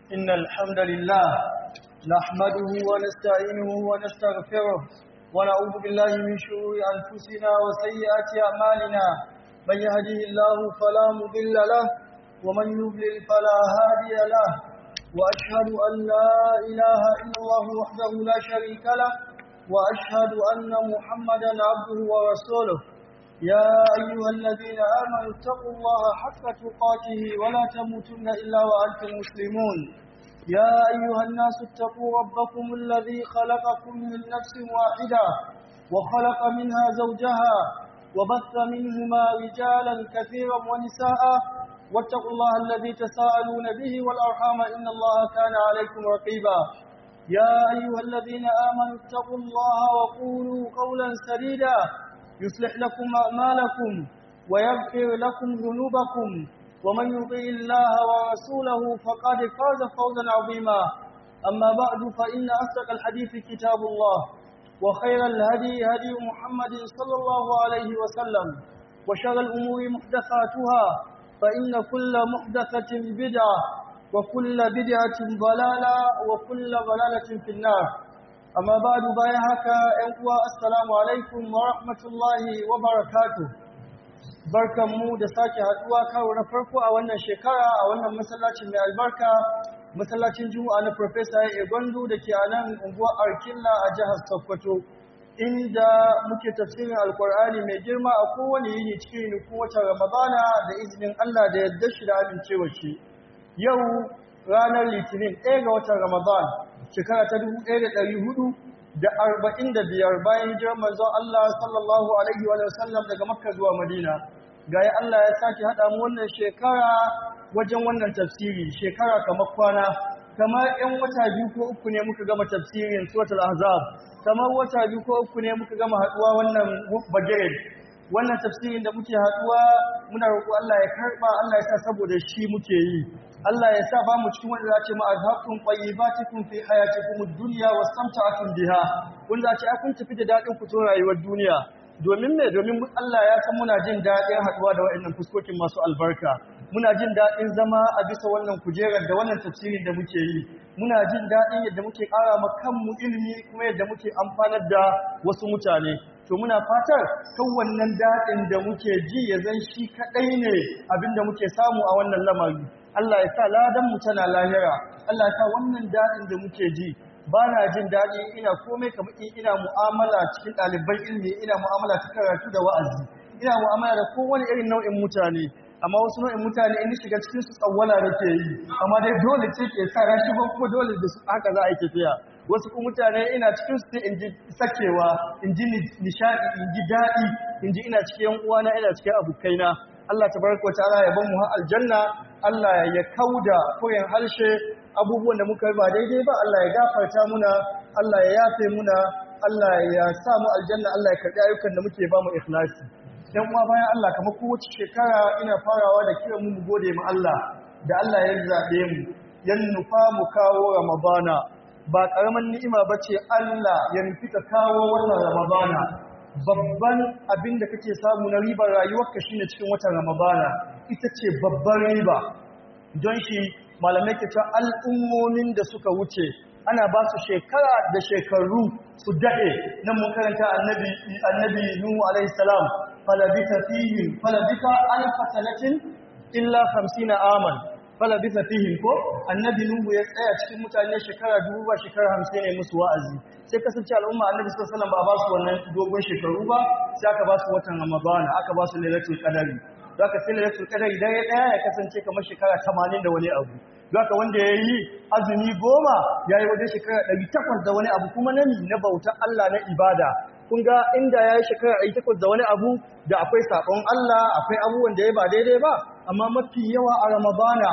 إن الحمد لله نحمده ونستعينه ونستغفره ونعوذ بالله من شرور أنفسنا وسيئات أعمالنا من يهده الله فلا مضل له ومن يضلل فلا هادي له وأشهد أن لا إله إلا الله وحده لا شريك له وأشهد أن محمدا عبده ورسوله يا أيها الذين آمنوا اتقوا الله حق تقاته ولا تموتن إلا وأنتم مسلمون يا أيها الناس اتقوا ربكم الذي خلقكم من نفس واحدة وخلق منها زوجها وبث منهما رجالا كثيرا ونساء واتقوا الله الذي تساءلون به والأرحام إن الله كان عليكم رقيبا يا أيها الذين آمنوا اتقوا الله وقولوا قولا سديدا يصلح لكم أعمالكم ويغفر لكم ذنوبكم ومن يطع الله ورسوله فقد فاز فوزا عظيما أما بعد فإن أصدق الحديث كتاب الله وخير الهدي هدي محمد صلى الله عليه وسلم وشر الأمور محدثاتها فإن كل محدثة بدعة وكل بدعة ضلالة وكل ضلالة في النار amma ba du bayan haka ‘yan uwa assalamu alaikum wa rahmatullahi wa barakatu barkanmu da sake haduwa karo na farko a wannan shekara a wannan masallacin mai albarka masallacin juma'a na Profesa ya gwandu da ke a nan unguwar arkilla a jihar sokoto inda muke tafsirin alkur'ani mai girma a kowane yini cikin nukun watan ramadana da izinin allah da yadda shi da amincewa shi yau ranar litinin ɗaya ga watan ramadan shekara ta dubu ɗaya da ɗari hudu da arba'in da biyar bayan hijirar manzon Allah sallallahu alaihi wa sallam daga Makka zuwa Madina. Ga ya Allah ya sake haɗa mu wannan shekara wajen wannan tafsiri, shekara kamar kwana, kamar ‘yan wata biyu ko uku ne muka gama tafsirin Suratul Ahzab, kamar wata biyu ko uku ne muka gama haɗuwa wannan bagire. Wannan tafsirin da muke haɗuwa muna roƙo Allah ya karɓa, Allah ya sa saboda shi muke yi. Allah ya sa ba mu cikin wanda za ce ma azhabtum tayyibatikum fi hayatikum ad-dunya wastamta'tum biha wanda za ce a kun tafi da dadin ku to rayuwar duniya domin me domin Allah ya san muna jin dadin haduwa da waɗannan fuskokin masu albarka muna jin dadin zama a bisa wannan kujerar da wannan tafsirin da muke yi muna jin dadin yadda muke ƙara ma kanmu ilimi kuma yadda muke amfanar da wasu mutane to muna fatar kan wannan dadin da muke ji ya zan shi kadai ne abinda muke samu a wannan lamari Allah ya sa ladanmu tana lahira Allah ya sa wannan daɗin da muke ji ba na jin daɗi ina komai kamar in ina mu'amala cikin ɗaliban ilimi ina mu'amala ta karatu da wa'azi ina mu'amala da kowane irin nau'in mutane amma wasu nau'in mutane in shiga cikin su tsawwala nake yi amma dai dole ce ke sa rashi ba kuma dole da su haka za a yi tafiya wasu kuma mutane ina cikin su sai in ji sakewa in ji nishaɗi in ji daɗi in ji ina cikin uwana ina cikin abokaina Allah tabaraka wa ta'ala ya ban mu har aljanna Allah ya kauda koyan harshe abubuwan da muka yi ba daidai ba Allah ya gafarta muna Allah ya yafe muna Allah ya sa mu aljanna Allah ya karɓi ayyukan da muke ba mu ikhlasi dan uwa bayan Allah kamar kowace shekara ina farawa da kiran mu mu gode ma Allah da Allah ya zabe mu yan nufa mu kawo Ramadana ba karaman ni'ima bace Allah ya nufi ka kawo wannan Ramadana babban abin da kake samu na ribar rayuwarka shine cikin watan Ramadana ita ce babban riba don shi malamai ke cewa al'ummomin da suka wuce ana ba su shekara da shekaru su daɗe nan mun karanta annabi annabi Nuhu alaihi salam falabita fihim falabita alfa sanatin illa 50 aman falabita fihim ko annabi Nuhu ya tsaya cikin mutane shekara dubu ba shekara 50 ne musu wa'azi sai kasance al'umma annabi sallallahu alaihi wasallam ba ba su wannan dogon shekaru ba sai aka ba su watan ramadana aka ba su lailatul qadari zaka sai lailatul qadari dare daya ya kasance kamar shekara 80 da wani abu zaka wanda yayi azumi goma yayi wajen shekara 800 da wani abu kuma nani na bautar Allah na ibada kun ga inda yayi shekara 800 da wani abu da akwai sakon Allah akwai abubuwan da ya ba daidai ba amma mafi yawa a ramadana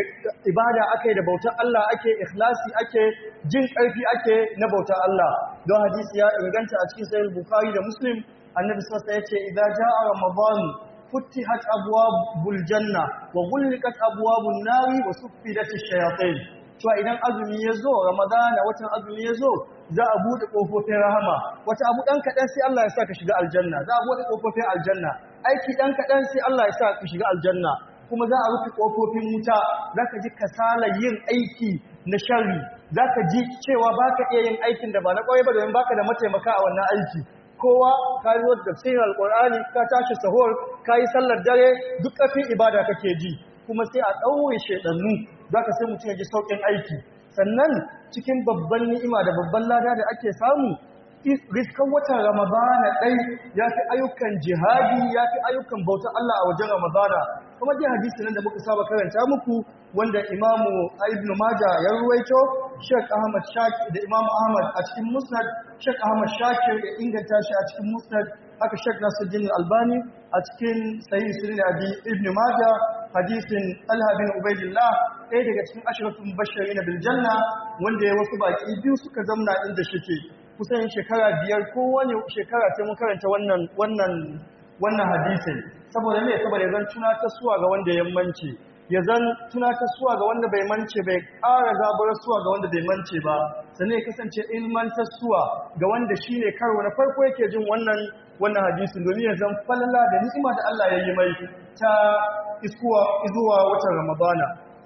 ibada ake da bautar Allah ake ikhlasi ake jin ƙarfi ake na bautar Allah don hadisi ya inganta a cikin sahih bukhari da muslim annabi sallallahu alaihi wasallam yace idza jaa ramadan futihat abwabul janna wa ghulqat abwabun nari wa suffidat ash-shayatin to idan azumi yazo ramadana watan azumi yazo za a bude kofofin rahama wata abu dan kadan sai Allah ya sa ka shiga aljanna za a bude kofofin aljanna aiki dan kadan sai Allah ya sa ka shiga aljanna kuma za a rufe kofofin wuta zaka ji kasala yin aiki na sharri zaka ji cewa baka iya yin aikin da ba na kwarai ba domin baka da mataimaka a wannan aiki kowa ka yi da tafsirin alkur'ani ka tashi sahur ka yi sallar dare duk ƙarfin ibada kake ji kuma sai a ɗaure shaidannu zaka sai mutum ya ji sauƙin aiki sannan cikin babban ni'ima da babban lada da ake samu riskan watan ramadana ɗai ya fi ayyukan jihadi ya fi ayyukan bautar Allah a wajen ramadana kuma dai hadisi nan da muka saba karanta muku wanda imamu ibn maja ya ruwaito shek ahmad shakir da imamu ahmad a cikin musnad shek ahmad shakir ya inganta shi a cikin musnad haka shek nasuddin albani a cikin sahih sunan abi ibn maja hadisin talha bin ubaidillah ɗaya daga cikin ashiratun bashirin bil janna wanda ya wasu baki biyu suka zamna inda shike kusan shekara biyar ko wani shekara sai mun karanta wannan wannan wannan hadisin saboda me saboda zan tunatar suwa ga wanda ya mance ya zan tunatar suwa ga wanda bai mance bai ƙara zaburar suwa ga wanda bai mance ba sannan ya kasance ilmantar suwa ga wanda shine karo na farko yake jin wannan wannan hadisin domin ya zan falala da ni'ima da Allah ya yi mai ta iskuwa izuwa watan Ramadana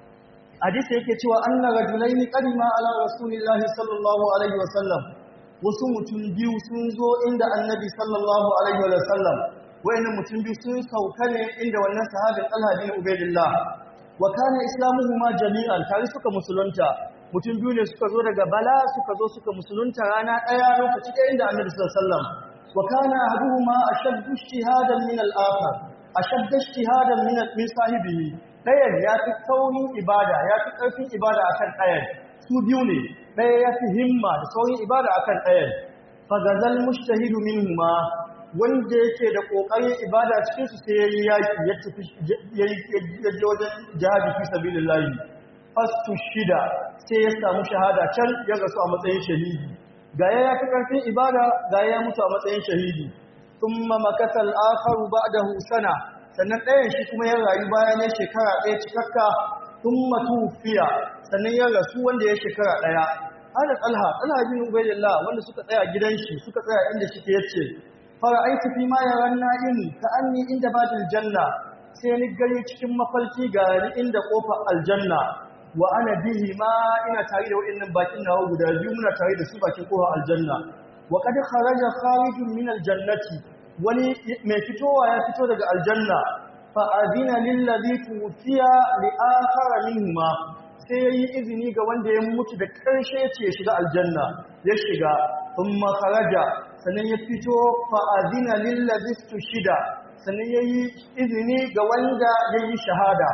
hadisi yake cewa anna rajulaini qadima ala rasulillahi sallallahu alaihi wasallam wasu mutum biyu sun zo inda annabi sallallahu alaihi wasallam wayannan mutum biyu sun sauka ne inda wannan sahabin Talha bin Ubaydillah wa kana islamuhuma jami'an tare suka musulunta mutum biyu ne suka zo daga Bala suka zo suka musulunta rana daya lokaci da inda annabi sallallahu alaihi wasallam wa kana ahaduhuma ashaddu ijtihadan min al-akhar ashaddu ijtihadan min min sahibihi dayan ya fi saurin ibada ya fi karfin ibada akan dayan su biyu ne ɗaya ya fi himma da saurin ibada a kan ɗayan fagazal mushtahidu minhuma wanda yake da ƙoƙarin ibada cikinsu sai ya yi yaƙi ya tafi ya je wajen jihadi fi sabilillahi fastu shida sai ya samu shahada can ya rasu a matsayin shahidi ga ya fi ƙarfin ibada ga ya mutu a matsayin shahidi thumma makasa al-akharu ba'dahu sana sannan ɗayan shi kuma ya rayu bayan ya shekara ɗaya cikakka thumma tufiya sannan ya rasu wanda ya shekara ɗaya hada talha talha bin ubaydillah wanda suka tsaya gidan shi suka tsaya inda shi yace fara aiki fi ma yaran na'imi ka anni inda batil janna sai ni gani cikin mafalki ga ni inda kofar aljanna wa ana bihi ma ina tare da waɗannan bakin nawa guda biyu muna tare da su bakin kofar aljanna wa qad kharaja kharijun min aljannati wani mai fitowa ya fito daga aljanna fa azina lil ladhi tufiya li akhara minhuma sai yayi izini ga wanda ya mutu da karshe ce ya shiga aljanna ya shiga thumma kharaja sannan ya fito fa azina lil ladhi tushida sannan yayi izini ga wanda yayi shahada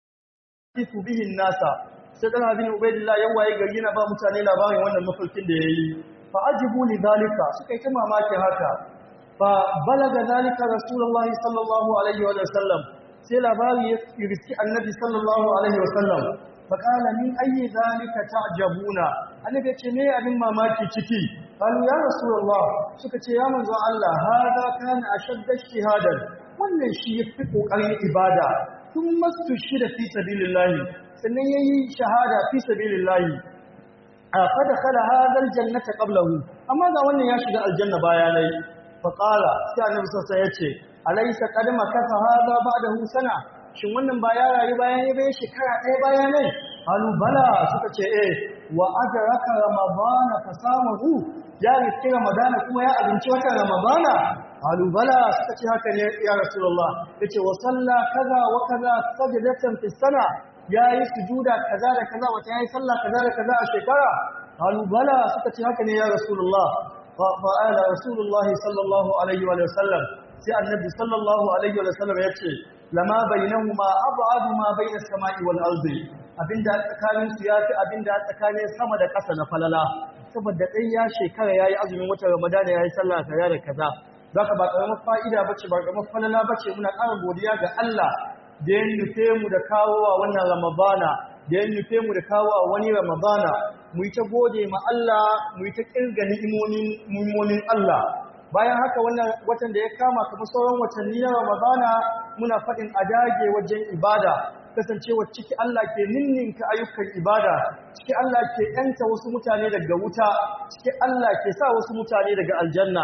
tifu bihin nasa sai dan abin ubaidillah ya waye gari yana ba mutane labarin wannan mafarkin da yayi fa ajibu li zalika suka yi ta mamaki haka fa balaga zalika rasulullahi sallallahu alaihi wa sallam sai labari ya riski annabi sallallahu alaihi wa sallam fa qala min ayyi zalika ta'jabuna annabi ce me abin mamaki ciki qalu ya rasulullah suka ce ya manzo Allah hada kana ashadda shahadan wannan shi yafi kokarin ibada tun masu shida fi sabilillahi sannan yayi shahada fi sabilillahi a fada khala hadal jannata qablahu amma ga wannan ya shiga aljanna bayanai fa qala sai annabi sallallahu yace alaysa qad makasa hada ba'dahu sana shin wannan ba ya rayu bayan ya bai shekara ɗaya bayanai halu bala suka ce eh wa adraka ramadana fasamahu ya riski ramadana kuma ya abinci watan ramadana halu bala suka ce haka ne ya rasulullah yace wa salla kaza wa kaza sajdatan fi sana yayi sujuda kaza da kaza wata yayi sallah kaza da kaza a shekara halu bala suka ce haka ne ya rasulullah fa fa'ala rasulullah sallallahu alaihi wa sallam sai annabi sallallahu alaihi wa sallam yace lama bainahuma ab'adu ma baina as-sama'i wal ardi abinda tsakanin su yafi abinda tsakanin sama da ƙasa na falala saboda dai ya shekara yayi azumin watan ramadana yayi sallah kaza da kaza zaka ba karamar fa'ida bace ba karamar falala bace muna ƙara godiya ga Allah da ya nufe mu da kawowa wannan ramadana da ya nufe mu da kawowa wani ramadana mu yi ta gode ma Allah mu yi ta kirga ni'imomin Allah bayan haka wannan watan da ya kama kamar sauran watanni na ramadana muna faɗin a dage wajen ibada kasancewa ciki Allah ke ninninka ayyukan ibada ciki Allah ke yanta wasu mutane daga wuta ciki Allah ke sa wasu mutane daga aljanna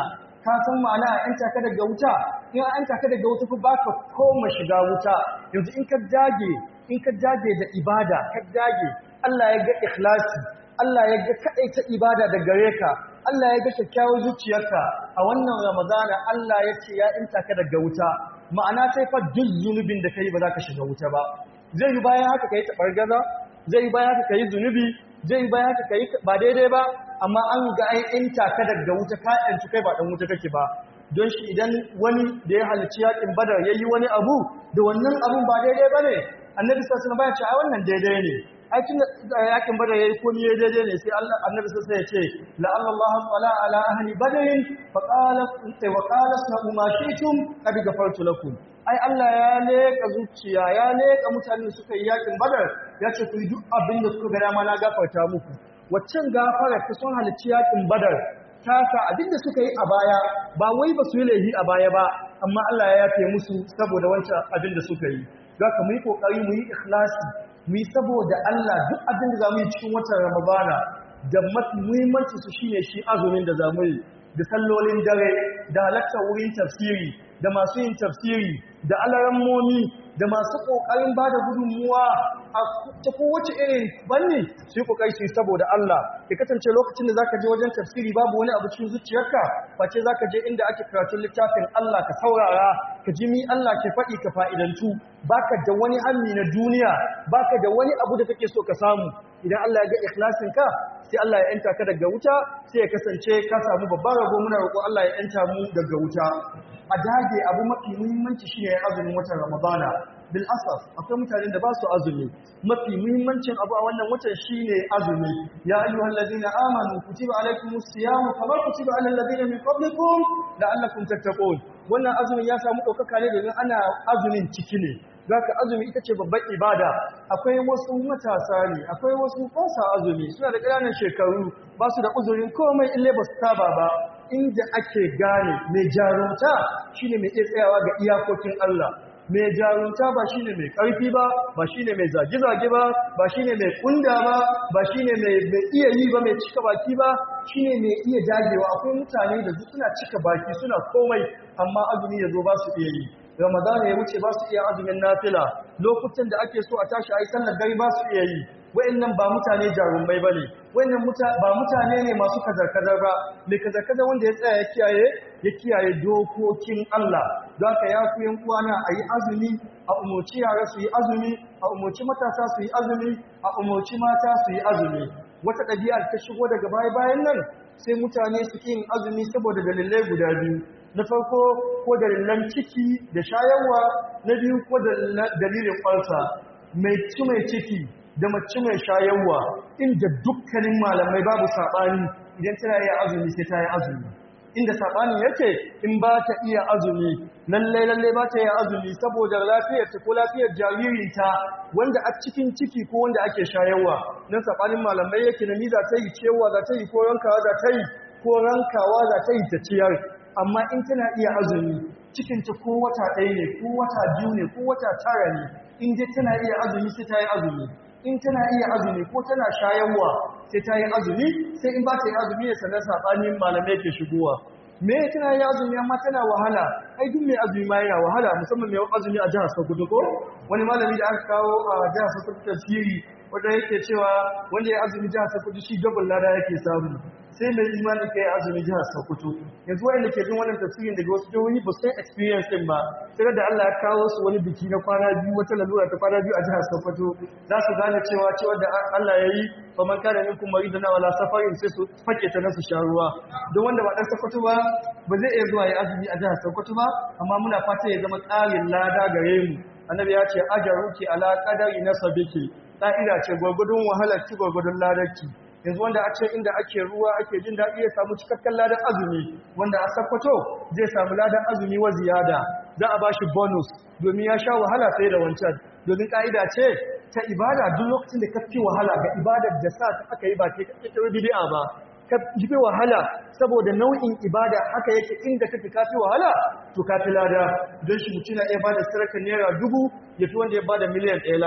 ka san ma'ana a yanta ka daga wuta in an yanta ka daga wuta fa baka koma shiga wuta yanzu in ka dage in ka dage da ibada ka dage Allah ya ga ikhlasi Allah ya ga ta ibada da gare ka Allah ya ga kyakkyawar zuciyarka a wannan Ramadana Allah ya ce ya inta ka daga wuta ma'ana sai fa duk zunubin da kai ba za ka shiga wuta ba zai yi bayan haka kai tabargaza zai yi bayan haka kai zunubi zai yi bayan haka kai ba daidai ba amma an ga ai inta ka daga wuta ka yanci kai ba dan wuta kake ba don shi idan wani da ya halarci yakin badar yayi wani abu da wannan abun ba daidai bane annabi sallallahu alaihi wasallam ya ce ai wannan daidai ne aikin yakin badar yayi komai yayi daidai ne sai Allah annabi sai ya ce la Allah wala ala ahli badrin fa qala wa qala sanu ma shi'tum qad ghafartu lakum ai Allah ya leka zuciya ya leka mutanen suka yi yakin badar ya ce ku yi duk abin da suka ga dama na gafarta muku waccan gafara ta sun halicci yakin badar ta sa abin da suka yi a baya ba wai ba su yi laifi a baya ba amma Allah ya yafe musu saboda wancan abin da suka yi za ka mu yi kokari mu yi ikhlasi mu yi saboda Allah duk abin da za mu yi cikin watan Ramadana da mafi muhimmanci su shine shi azumin da za mu yi da sallolin dare da halartar wurin tafsiri da masu yin tafsiri da alarammomi da masu ƙoƙarin ba da gudunmuwa a ta kowace irin banni su yi ƙoƙari su yi saboda Allah ya kasance lokacin da za ka je wajen tafsiri babu wani abu cikin zuciyarka face za ka je inda ake karatun littafin Allah ka saurara ka ji mi Allah ke faɗi ka fa'idantu baka da wani hammi na duniya baka da wani abu da kake so ka samu idan Allah ya ga ikhlasin ka sai Allah ya yanta ka daga wuta sai ya kasance ka samu babban rabo muna roƙo Allah ya yanta mu daga wuta a dage abu mafi muhimmanci shine azumin watan Ramadana bil asaf akwai mutanen da ba su azumi mafi muhimmancin abu a wannan watan shine azumi ya ayyuhal ladina amanu kutiba alaykumus siyamu kama kutiba alal ladina min qablikum la'allakum tattaqun wannan azumin ya samu ɗaukaka ne domin ana azumin ciki ne zaka azumi ita ce babbar ibada akwai wasu matasa ne akwai wasu fasa azumi suna da ƙananan shekaru ba su da uzurin komai ille ba su saba ba inda ake gane mai jarunta shine mai iya tsayawa ga iyakokin Allah mai jarunta ba shine mai ƙarfi ba ba shine mai zage-zage ba ba shine mai kunda ba ba shine mai iya yi ba mai cika baki ba shine mai iya dagewa akwai mutane da suna cika baki suna komai amma azumi ya zo ba su iya yi ramadana ya wuce ba su iya azumin nafila lokutan da ake so a tashi a yi sallar dare ba su iya yi wa'annan ba mutane jarumai ba ne wa'annan ba mutane ne masu kazar-kazar ba mai kazar-kazar wanda ya tsaya ya kiyaye ya kiyaye dokokin Allah za ka ya ku yan uwana a yi azumi a umarci yara su yi azumi a umarci matasa su yi azumi a umarci mata su yi azumi wata ɗabi'ar ta shigo daga baya-bayan nan sai mutane su yin azumi saboda dalilai guda biyu na farko ko dalilan ciki da shayarwa na biyu ko dalilin ƙwarsa mai ci mai ciki da mace mai shayarwa inda dukkanin malamai babu saɓani idan tana iya azumi sai ta yi azumi inda saɓanin yake in ba ta iya azumi lallai lallai ba ta iya azumi saboda lafiyar ta ko lafiyar jaririnta wanda a cikin ciki ko wanda ake shayarwa nan saɓanin malamai yake na ni za ta yi cewa za ta yi ko rankawa za ta yi ko rankawa za ta yi ta ciyar amma in tana iya azumi cikinta ko wata ɗaya ne ko wata biyu ne ko wata tara ne in dai tana iya azumi sai ta yi azumi in tana iya azumi ko tana shayarwa sai ta yi azumi sai in ba ta yi azumi ne sannan saɓanin malamai ke shigowa me tana yi azumi amma tana wahala ai duk mai azumi ma yana wahala musamman mai azumi a jihar Sokoto ko wani malami da aka kawo a jihar Sokoto tafsiri wanda yake cewa wanda ya azumi jihar Sokoto shi double lada yake samu sai mai imani kai azumi jihar Sokoto yanzu wanda ke jin wannan tafsirin daga wasu jihohi ba san experience din ba sai da Allah ya kawo su wani biki na kwana biyu wata lalura ta kwana biyu a jihar Sokoto za su gane cewa cewa da Allah ya yi fa man kana minkum maridan wala safarin sai su fake ta nasu sha ruwa don wanda ba dan Sokoto ba ba zai iya zuwa ya azumi a jihar Sokoto ba amma muna fata ya zama ƙarin lada gare mu annabi ya ce ajaruki ala qadari nasabiki ka'ida ce gwargwadon wahalar ki gwargwadon ladarki yanzu wanda a ce inda ake ruwa ake jin daɗi ya samu cikakken ladan azumi wanda a sakwato zai samu ladan azumi wa ziyada za a bashi bonus domin ya sha wahala sai da wancan domin ka'ida ce ta ibada duk lokacin da ka fi wahala ga ibadar da sa ta aka yi ba ke kake bid'a ba ka fi wahala saboda nau'in ibada haka yake inda kake ka fi wahala to ka fi lada don shi mutum na iya bada sadakar naira dubu ya fi wanda ya bada miliyan ɗaya lada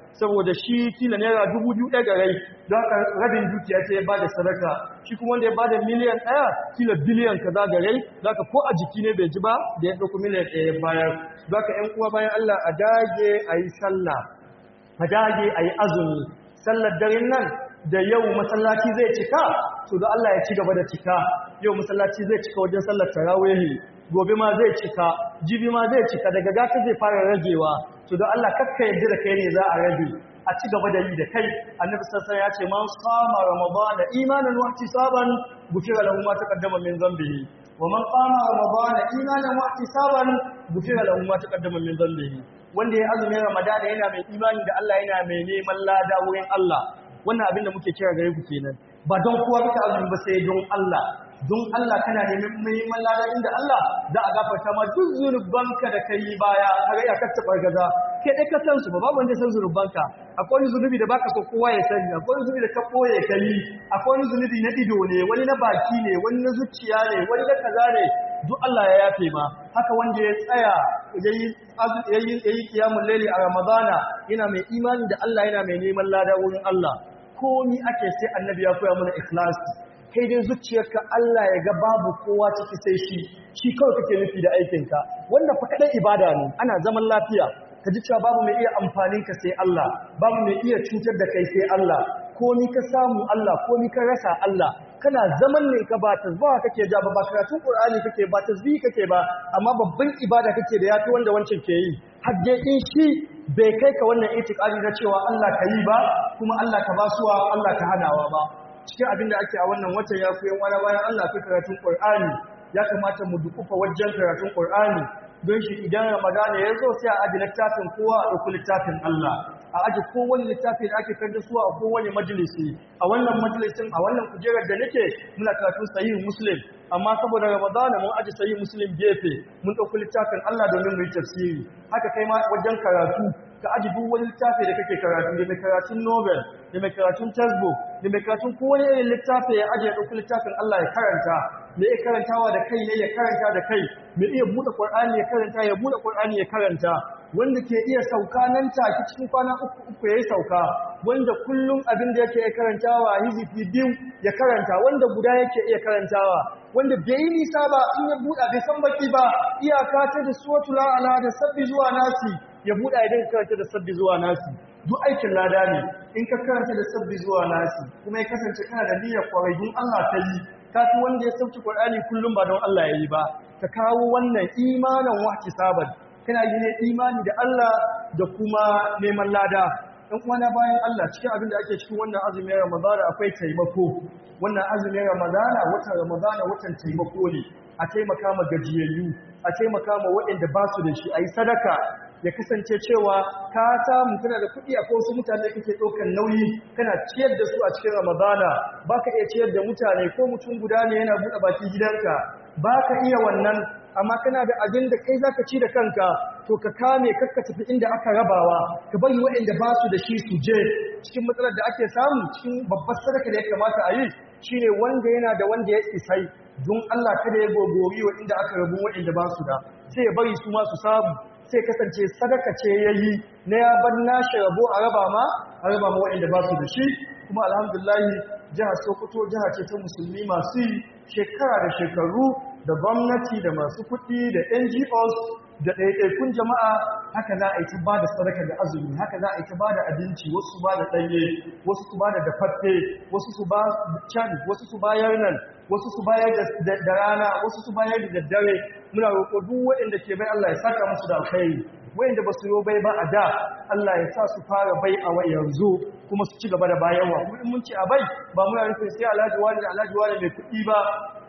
saboda shi kila naira dubu biyu ɗaya rai don haka rabin dukiya ta ya ba da sadaka shi kuma wanda ya ba da miliyan ɗaya kila biliyan kaza ga rai za ka ko a jiki ne bai ji ba da ya ɗauko miliyan ɗaya ya bayar za ka ‘yan uwa bayan Allah a dage a yi sallah a dage a yi azumi sallar daren nan da yau masallaci zai cika to da Allah ya ci gaba da cika yau masallaci zai cika wajen sallar tarawihi gobe ma zai cika jibi ma zai cika daga gata zai fara ragewa to da Allah kakka yadda da kai ne za a rage a ci gaba da yi da kai annabi sassan ya ce man qama ramadana imanan wa ihtisaban gufira lahu ma taqaddama min dhanbihi wa man qama ramadana imanan wa ihtisaban gufira lahu ma taqaddama min dhanbihi wanda ya azumin ramadana yana mai imani da Allah yana mai neman lada wurin Allah wannan abin da muke kira gare ku kenan ba don kowa baka azumi ba sai don Allah don Allah kana neman neman lada inda Allah za a gafarta ma duk zunubanka da kai baya har ya kace bargaza kai dai ka san su ba babu wanda ya san zunubanka akwai wani zunubi da baka so kowa ya sani akwai wani zunubi da ka boye kai akwai wani zunubi na ido ne wani na baki ne wani na zuciya ne wani na kaza ne duk Allah ya yafe ma haka wanda ya tsaya yayi yayi yayi kiyamul laili a ramadana yana mai imani da Allah yana mai neman lada wurin Allah komi ake sai annabi ya koya mana ikhlasi kai dai zuciyarka Allah ya ga babu kowa ciki sai shi shi kawai kake nufi da aikinka wannan fa kadai ibada ne ana zaman lafiya ka ji cewa babu mai iya amfanin ka sai Allah babu mai iya cutar da kai sai Allah komi ka samu Allah komi ka rasa Allah kana zaman ne ka ba tasbaha kake ja ba karatun Qur'ani kake ba tasbih kake ba amma babban ibada kake da yafi wanda wancan ke yi hadde in shi bai kai ka wannan itikadi na cewa Allah ka yi ba kuma Allah ka basuwa Allah ka hanawa ba cikin abin da ake a wannan watan ya koyan wani bayan Allah fi karatun Qur'ani ya kamata mu dukufa wajen karatun Qur'ani don shi idan Ramadana ya zo sai a aji littafin kowa a ɗauki littafin Allah a aji kowane littafi da ake karanta suwa a kowane majalisi a wannan majalisin a wannan kujerar da nake muna karatun sahih muslim amma saboda ramadana mun aji sahih muslim gefe mun ɗauki littafin Allah domin mu yi tafsiri haka kai ma wajen karatu ka aji duk wani littafi da kake karatu da mai karatun novel da mai karatun textbook da mai karatun kowane irin littafi ya aji ya ɗauki littafin Allah ya karanta mai iya karantawa da kai ne ya karanta da kai mai iya buɗe Qur'ani ya karanta ya buɗe Qur'ani ya karanta wanda ke iya sauka nan take cikin kwana uku uku yayi sauka wanda kullum abin da yake iya karantawa hizifi biyu ya karanta wanda guda yake iya karantawa wanda bai yi nisa ba in ya buɗa bai san baki ba iyaka ta da suratul a'la da sabbi zuwa nasi ya buɗa idan karanta da sabbi zuwa nasi duk aikin lada ne in ka karanta da sabbi zuwa nasi kuma ya kasance kana da niyyar kwarayin Allah ta yi kafi wanda ya sauki Qur'ani kullum ba don Allah yayi ba ka kawo wannan imanan wahki saban kana yi ne imani da Allah da kuma neman lada dan uwana bayan Allah cikin abin da ake cikin wannan azumin Ramadana akwai taimako wannan azumin Ramadana watan Ramadana watan taimako ne a taimaka ma gajiyayyu a taimaka ma waɗanda ba su da shi a yi sadaka ya kasance cewa ka samu kana da kuɗi a wasu mutane kake ɗaukar nauyi kana ciyar da su a cikin ramadana ba ka iya ciyar da mutane ko mutum guda ne yana buɗe baki gidanka ba ka iya wannan amma kana da abin da kai za ka ci da kanka to ka kame kakka tafi inda aka rabawa ka bari waɗanda ba su da shi su je cikin matsalar da ake samu cikin babbar sadaka da ya kamata a yi shine wanda yana da wanda ya isai don Allah kada ya gogori wa inda aka rabu waɗanda ba su da sai ya bari su ma su samu sai kasance sadaka ce ya yi na ya bar nashi rabo a raba ma a raba ma waɗanda ba su da shi kuma alhamdulahi jihar sokoto jiha ce ta musulmi masu yi shekara da shekaru da gwamnati da masu kuɗi da ngos da ɗaiɗaikun jama'a haka za a yi ta ba da sadaka da azumi haka za a yi ta ba da abinci wasu su ba da ɗanye wasu su ba da dafaffe wasu su ba can wasu su bayar nan wasu su bayar da rana wasu su bayar da daddare muna roƙo duk waɗanda ke bai Allah ya saka musu da alkhairi waɗanda ba su yi bai ba a da Allah ya sa su fara bai a wa yanzu kuma su ci gaba da bayarwa kuma in mun ci a bai ba muna nufin sai alhaji wani da alhaji wani mai kuɗi ba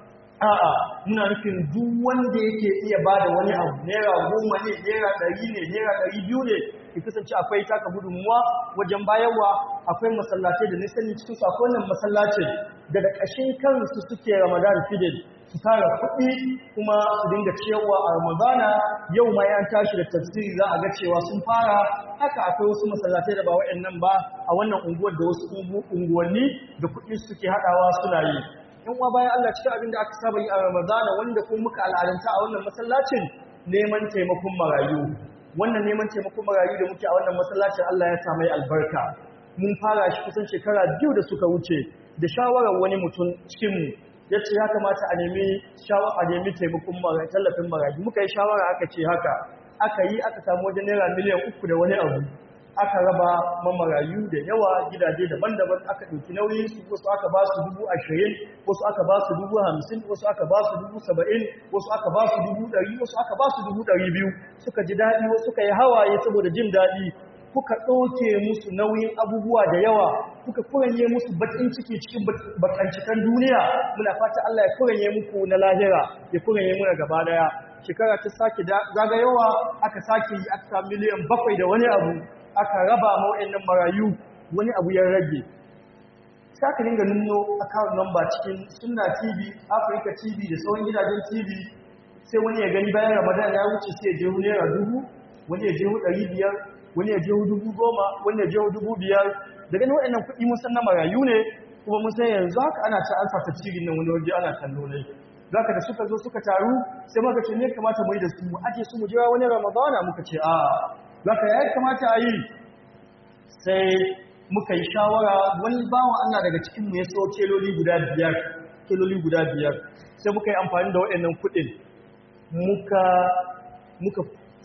a'a muna nufin duk wanda yake iya ba da wani abu naira goma ne naira ɗari ne naira ɗari biyu ne ki kasance akwai taka gudunmuwa wajen bayarwa akwai masallatai da nisani cikin su akwai wannan masallacin daga ƙashin kansu suke ramadan fidel su tara kuɗi kuma su dinga ciyarwa a ramadana yau ma yan tashi da tafsiri za a ga cewa sun fara haka akwai wasu masallatai da ba wa'annan ba a wannan unguwar da wasu unguwanni da kuɗi suke haɗawa suna yi in uwa bayan Allah cikin abin da aka saba yi a Ramadana wanda kuma muka al'adanta a wannan masallacin neman taimakon marayu wannan neman taimakon marayu da muke a wannan masallacin Allah ya sa mai albarka mun fara shi kusan shekara biyu da suka wuce da shawarar wani mutum cikin mu yace ya kamata a nemi shawara a nemi taimakon marayu tallafin marayu muka yi shawara aka ce haka aka yi aka samu wajen naira miliyan uku da wani abu aka raba mamarayu da yawa gidaje daban-daban aka ɗauki nauyin su wasu aka ba su dubu ashirin wasu aka ba su dubu hamsin wasu aka ba su dubu saba'in wasu aka ba su dubu ɗari wasu aka ba su dubu ɗari biyu suka ji daɗi wasu suka yi hawaye saboda jin daɗi kuka ɗauke musu nauyin abubuwa da yawa kuka kuranye musu baƙin ciki cikin bakancikan duniya muna fata Allah ya kuranye muku na lahira ya kuranye muna gaba daya shekara ta sake zagayowa aka sake yi aka miliyan bakwai da wani abu aka raba ma'o'annan marayu wani abu ya rage sai aka dinga nuno account number cikin sunna tv africa tv da sauran gidajen tv sai wani ya gani bayan ramadan ya wuce sai ya je naira dubu wani ya je ɗari biyar wani ya je dubu goma wani ya je dubu biyar da ganin waɗannan kuɗi mun san na marayu ne kuma mun san yanzu haka ana ta alfa tafsirin nan wani waje ana kallo ne zaka da suka zo suka taru sai muka ce ne kamata mu yi da su mu aje su mu jira wani ramadana muka ce a zaka ya kamata a yi sai muka yi shawara wani bawan Allah daga cikin mu ya so keloli guda biyar keloli guda biyar sai muka yi amfani da waɗannan kuɗin muka muka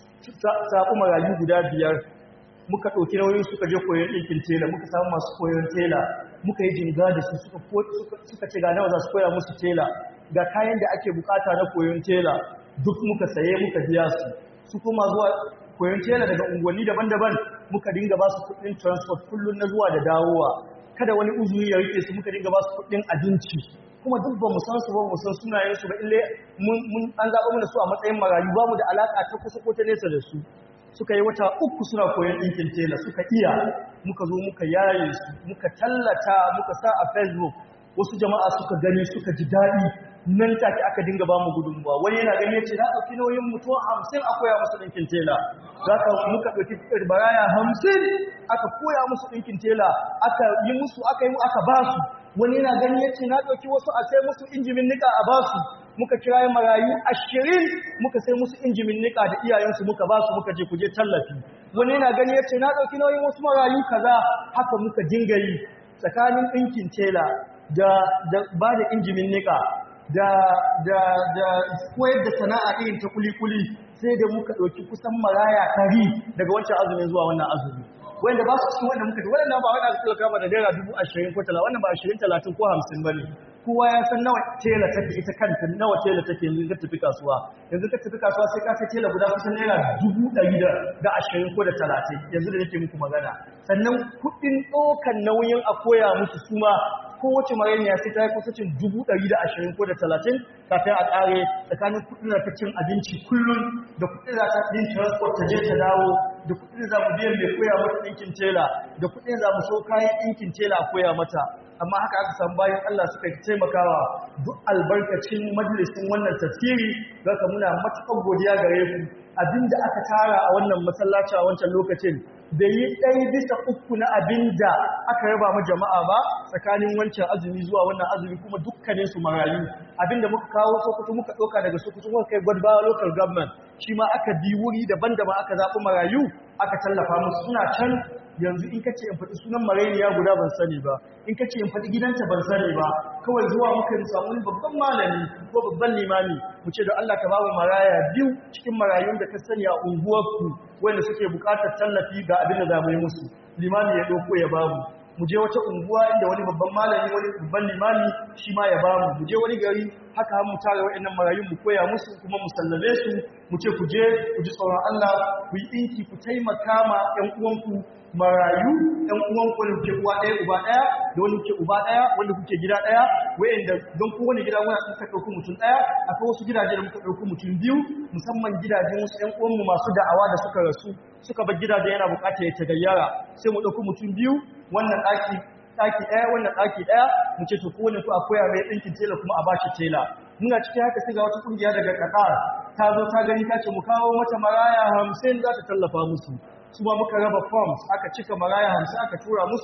sabu marayu guda biyar muka ɗauki nauyin suka je koyon ɗinkin tela muka samu masu koyon tela muka yi jinga da su suka ce ga nawa za su koya musu tela ga kayan da ake bukata na koyon tela duk muka saye muka biya su su kuma zuwa koyon tela daga unguwanni daban-daban muka dinga ba su kuɗin transport kullum na zuwa da dawowa kada wani uzuri ya rike su muka dinga ba su kuɗin abinci kuma duk ba mu san su ba mu san sunayen su ba ille mun an zaɓa mana su a matsayin marayu ba mu da alaka ta kusa ko ta nesa da su suka yi wata uku suna koyon ɗinkin tela suka iya muka zo muka yaye su muka tallata muka sa a facebook wasu jama'a suka gani suka ji daɗi nan take aka dinga ba mu gudunmuwa wani yana gani yace na ɗauki nauyin mutuwa hamsin a koya musu ɗinkin tela za ka muka ɗauki baraya hamsin aka koya musu ɗinkin tela aka yi musu aka yi aka ba su wani yana gani yace na ɗauki wasu a sai musu injimin nika a ba su muka kira marayu ashirin muka sai musu injimin nika da iyayensu muka ba su muka je kuje tallafi wani yana gani yace na ɗauki nauyin wasu marayu kaza haka muka dinga yi tsakanin ɗinkin tela da ba da injimin nika da da da koyar da sana'a irin ta kuli-kuli sai da muka ɗauki kusan maraya kari daga wancan azumin zuwa wannan azumi wanda ba su cikin wanda muka ji waɗannan ba wanda suka kama da naira dubu ashirin ko talatin wannan ba ashirin talatin ko hamsin ba ne kowa ya san nawa tela take ita kanta nawa tela take yanzu ka tafi kasuwa yanzu ka tafi kasuwa sai ka sai tela guda kusan naira dubu ɗari da ashirin ko da talatin yanzu da nake muku magana sannan kuɗin ɗaukan nauyin a koya musu suma kowace mareniya sai ta yi kusacin dubu ɗari da ashirin ko da talatin kafin a ƙare tsakanin kuɗin da ta cin abinci kullum da kuɗin da ta yin transport ta je ta dawo da kuɗin za mu biyan mai koya mata ɗinkin tela da kuɗin za mu so kayan ɗinkin tela a koya mata amma haka aka samu bayan Allah suka taimakawa duk albarkacin majalisin wannan tafsiri zaka muna matuƙar godiya gare ku abinda aka tara a wannan masallaci a wancan lokacin bai yi ɗaya bisa uku na abinda aka raba ma jama'a ba tsakanin wancan azumi zuwa wannan azumi kuma dukkanin su marayu abinda muka kawo sokoto muka ɗauka daga sokoto muka kai gwadbawa local government shi ma aka bi wuri daban-daban aka zaɓi marayu aka tallafa musu suna can yanzu in kace in faɗi sunan marainiya guda ban sani ba in kace in faɗi gidanta ban sani ba kawai zuwa muka yi samu babban malami ko babban limami mu ce da Allah ka bamu maraya biyu cikin marayun da ka sani a unguwarku wanda suke buƙatar tallafi ga abin da za mu yi musu limami ya ɗauko ya bamu mu je wata unguwa inda wani babban malami wani babban limami shi ma ya bamu mu je wani gari haka mu tare wa'annan marayun mu koya musu kuma mu sallame su mu ce ku je ku ji tsoron Allah ku yi ɗinki ku taimaka ma ƴan uwanku marayu ɗan uwan ku kuke uwa ɗaya uba ɗaya da wani kuke uba ɗaya wanda kuke gida ɗaya wayanda don kowane gida muna muka ɗauki mutum ɗaya akwai wasu gidaje da muka ɗauki mutum biyu musamman gidajen wasu ƴan uwanmu masu da'awa da suka rasu suka bar gidaje yana buƙatar ya tagayyara sai mu ɗauki mutum biyu wannan ɗaki ɗaki ɗaya wannan ɗaki ɗaya mu ce to kowane ku a koya mai ɗinkin tela kuma a bashi tela muna cikin haka sai ga wata ƙungiya daga Qatar ta zo ta gani ta ce mu kawo mata maraya hamsin za ta tallafa musu su ma muka raba forms aka cika maraya hamsin aka tura musu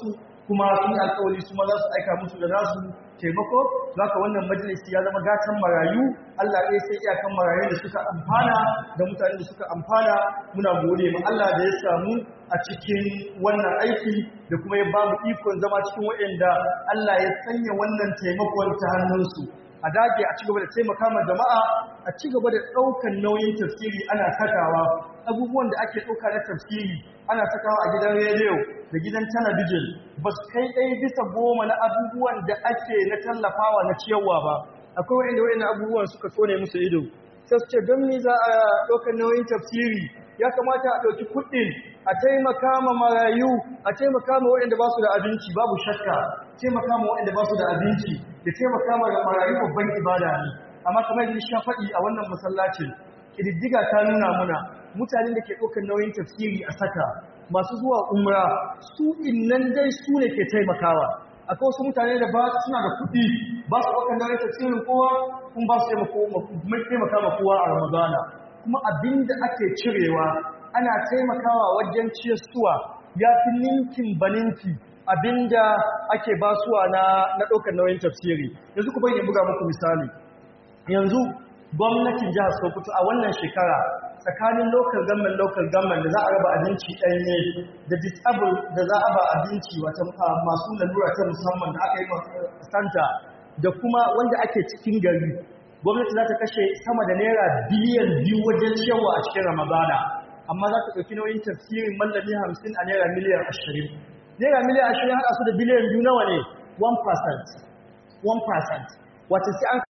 kuma sun yi alkawari su ma za su aika musu da nasu taimako zaka wannan majalisi ya zama gatan marayu Allah ɗaya sai iyakan marayu da suka amfana da mutane da suka amfana muna gode ma Allah da ya samu a cikin wannan aiki da kuma ya ba mu ikon zama cikin waɗanda Allah ya sanya wannan taimakon ta hannunsu a dage a cigaba da taimaka ma jama'a a cigaba da ɗaukan nauyin tafsiri ana sakawa abubuwan da ake ɗauka na tafsiri ana sakawa a gidan rediyo da gidan talabijin ba su kai ɗaya bisa goma na abubuwan da ake na tallafawa na ciyarwa ba akwai wa'inda wa'inda abubuwan suka tsone musu ido sai su ce don me za a ɗaukar nauyin tafsiri ya kamata a ɗauki kuɗin a taimaka ma marayu a taimaka ma waɗanda ba su da abinci babu shakka taimaka ma waɗanda ba su da abinci da taimaka ma marayu babban ibada ne amma kamar yadda sha faɗi a wannan masallacin ƙididdiga ta nuna muna mutanen da ke ɗaukar nauyin tafsiri a saka masu zuwa umra su innan dai su ne ke taimakawa akwai wasu mutane da ba suna da kuɗi ba su ɗaukar nauyin tafsirin kowa kuma ba su taimaka ma kowa a ramadana kuma abinda ake cirewa ana taimakawa wajen ciyarsuwa ya fi ninkin baninki abinda ake basuwa na na ɗaukar nauyin tafsiri yanzu ku bayyana buga muku misali yanzu gwamnatin jihar Sokoto a wannan shekara tsakanin local government local government da za a raba abinci ɗanye da disable da za a ba abinci wata masu lalura ta musamman da aka yi santa da kuma wanda ake cikin gari gwamnati za ta kashe sama da naira biliyan biyu wajen ciyarwa a cikin ramadana amma za ta ɗauki nauyin tafsirin mallami hamsin a naira miliyan ashirin naira miliyan ashirin haɗa su da biliyan biyu nawa ne 1% 1% wata sai an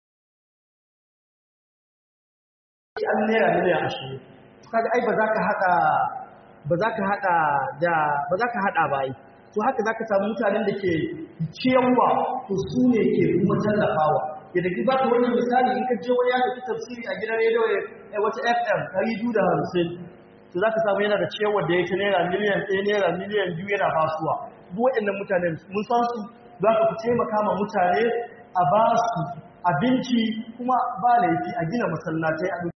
an naira miliyan ashirin kaga ai ba za ka haɗa ba za ka haɗa da ba za ka haɗa ba ai to haka za ka samu mutanen da ke ciyarwa to su ne ke kuma tallafawa yadda ki ba ka wani misali in ka je wani ya tafi tafsiri a gidan rediyo ya wata fm ɗari biyu da hamsin to za ka samu yana da ciyarwa da ya ta naira miliyan ɗaya naira miliyan biyu yana basuwa duk waɗannan mutane mun san su za ka fi taimaka ma mutane a ba su abinci kuma ba laifi a gina masallatai a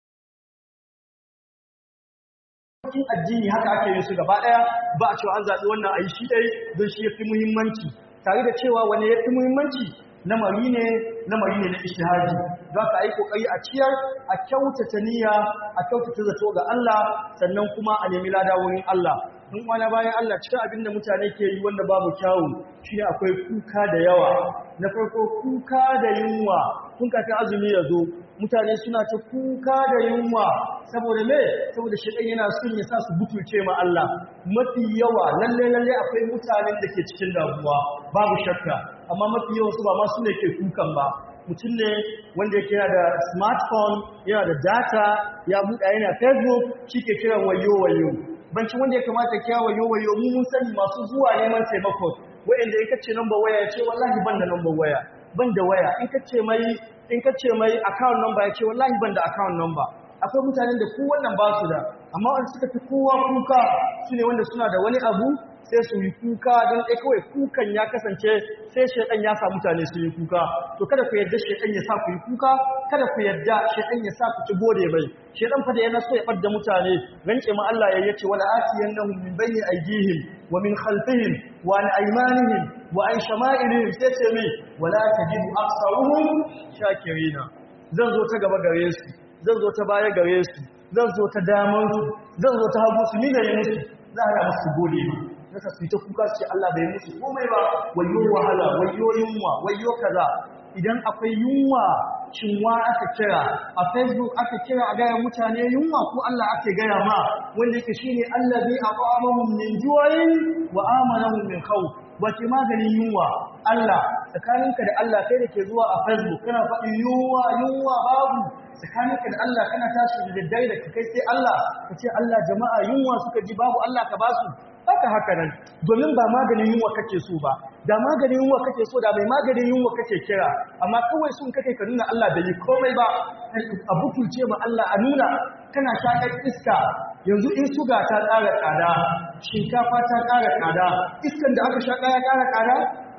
cikin addini haka ake yin su gaba daya ba a cewa an zaɓi wannan ayi shi ɗai don shi yafi muhimmanci tare da cewa wani yafi muhimmanci lamari ne lamari ne na ishtihadi za ka yi kokari a ciyar a kyautata niyya a kyautata zato ga Allah sannan kuma a nemi lada wurin Allah in wani bayan Allah cikin abin da mutane ke yi wanda babu kyawu shine akwai kuka da yawa na farko kuka da yunwa kun kafin azumi ya zo mutane suna ta kuka da yunwa saboda me saboda shedan yana son ya sa su butulce ma Allah mafi yawa lalle lalle akwai mutanen da ke cikin damuwa babu shakka amma mafi yawan su ba ma su ne ke kukan ba mutum ne wanda yake yana da smartphone yana da data ya buɗa yana facebook shi ke kiran wayo wayo bancin wanda ya kamata kira wayo wayo mu mun sani masu zuwa neman taimako wa'anda in kace number waya ya ce wallahi ban da number waya ban da waya in kace mai in kace mai account number ya ce wallahi ban da account number akwai mutanen da ku wannan ba su da amma wanda suka fi kowa kuka su ne wanda suna da wani abu sai su yi kuka don ɗaya kawai kukan ya kasance sai shaidan ya sa mutane su yi kuka to kada ku yarda shaidan ya sa ku yi kuka kada ku yarda shaidan ya sa ku ci gode mai shaidan fa da yana so ya ɓadda mutane rance ma Allah ya yace wala atiyannahum min bayni aydihim wa min khalfihim wa an aymanihim wa an shama'ilihim sai ce mi wala tajidu aktsaruhum shakirina zan zo ta gaba gare su zan zo ta baya gare su zan zo ta daman su zan zo ta hagu su ni da yi musu za a musu gode ma nasa su ta kuka su ce Allah bai musu komai ba wayo wahala wayo yunwa wayo kaza idan akwai yunwa cinwa aka kira a facebook aka kira a gaya mutane yunwa ko Allah ake gaya ma wanda yake shine allazi aqamahum min ju'in wa amanahum min khawf wace maganin yunwa Allah tsakaninka da Allah kai da ke zuwa a facebook kana faɗi yunwa yunwa babu tsakaninka da Allah kana tashi da daddare da kai sai Allah ka ce Allah jama'a yunwa suka ji babu Allah ka basu haka haka nan domin ba maganin yunwa kake so ba da maganin yunwa kake so da mai maganin yunwa kake kira amma kawai sun kake ka nuna Allah bai yi komai ba a butulce ma Allah a nuna kana shakar iska yanzu in suga ta ƙara tsada shinkafa ta ƙara tsada iskan da aka shaƙa ya ƙara tsada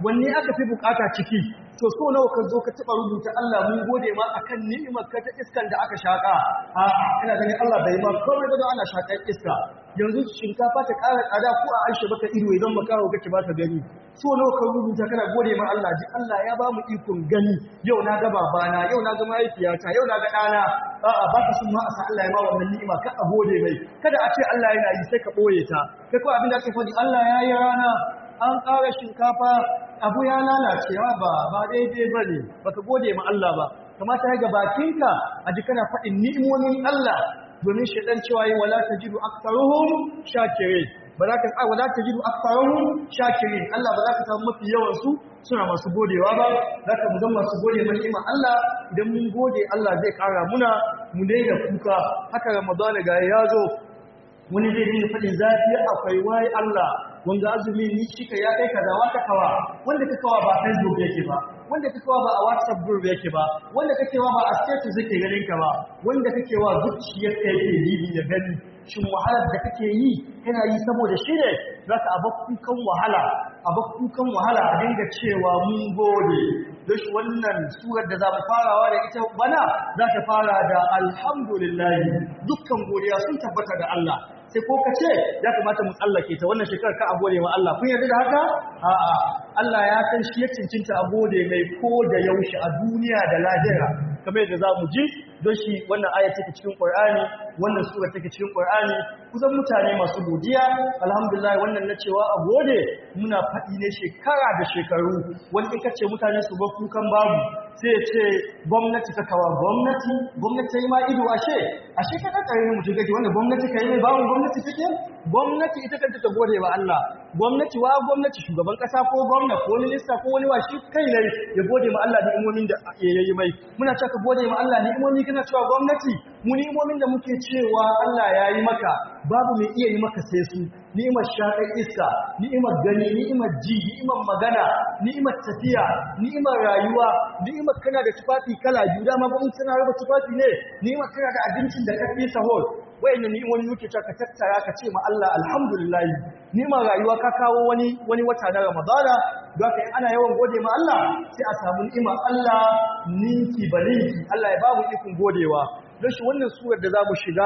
wanne aka fi bukata ciki to so nawa ka zo ka taba rubuta Allah mun gode ma akan ni'imar ka ta iskan da aka shaka a ina ganin Allah bai ma komai ba ana shakar iska yanzu shinkafa ta ƙara tsada ko a aishe baka ido idan baka hawo kake baka gani so nawa ka rubuta kana gode ma Allah ji Allah ya ba mu ikon gani yau na ga babana yau na ga mahaifiyata yau na ga ɗana a'a ba ka sun ma a sa Allah ya ma wannan ni'ima ka a gode mai kada a ce Allah yana yi sai ka ɓoye ta kai ko abin da ake faɗi Allah ya yi rana an ƙara shinkafa abu ya lalace ba ba daidai ba ne ba ka gode ma Allah ba kamata ya ga bakinka a ji kana faɗin ni'imomin Allah domin shaɗan cewa yi wala ta jiru aksaruhun shakire ba za ka a wala ta jiru aksaruhun shakire Allah ba za ka samu mafi yawansu suna masu godewa ba za ka zama masu gode ma ni'ima Allah idan mun gode Allah zai ƙara muna mu daina kuka haka ramadana ga ya zo wani zai dinga faɗin zafi akwai wai Allah wanda azumi ni shika ya kai kaza wata kawa wanda ka kawa ba Facebook yake ba wanda ka kawa ba a WhatsApp group yake ba wanda kake wa ba a status yake ganin ka ba wanda kake wa zuciyar ka yake bibi da gani shin wahalar da kake yi kana yi saboda shi ne zaka kukan wahala kukan wahala a dinga cewa mun gode don shi wannan surar da za mu farawa da ita bana za ta fara da alhamdulillah dukkan godiya sun tabbata da Allah sai ko ka ce ya kamata mu tsallake ta wannan shekarar ka a gode wa Allah kun yarda da haka a'a Allah ya san shi ya cincinta a gode mai ko da yaushe a duniya da lahira kamar yadda za mu ji don shi wannan aya take cikin Qur'ani wannan sura take cikin Qur'ani kusan mutane masu godiya alhamdulillah wannan na cewa a gode muna faɗi ne shekara da shekaru wani in kace mutane su ba kukan babu sai ya ce gwamnati ta kawa gwamnati gwamnati ta yi ma ido ashe ashe ka kakare mutum gaji wanda gwamnati ka yi mai bawon gwamnati take gwamnati ita kanta ta gode wa Allah gwamnati wa gwamnati shugaban kasa ko gwamna ko minista ko wani washi kai ne ya gode ma Allah da imomin da ya yi mai muna cewa ka gode ma Allah ni'imomi kana cewa gwamnati mu ni'imomin da muke cewa Allah ya yi maka babu mai iya yi maka sai su ni'imar shaƙar iska ni'imar gani ni'imar ji ni'imar magana ni'imar tafiya ni'imar rayuwa ni'imar kana da tufafi kala biyu dama ba mun tana raba tufafi ne ni'imar kana da abincin da ka fi sahol wayannan ni'imomi muke cewa ka tattara ka ce ma Allah alhamdulillah ni'imar rayuwa ka kawo wani wani wata na Ramadana don haka ana yawan gode ma Allah sai a samu ni'imar Allah ninki balinki Allah ya babu ikon godewa don shi wannan surar da zamu shiga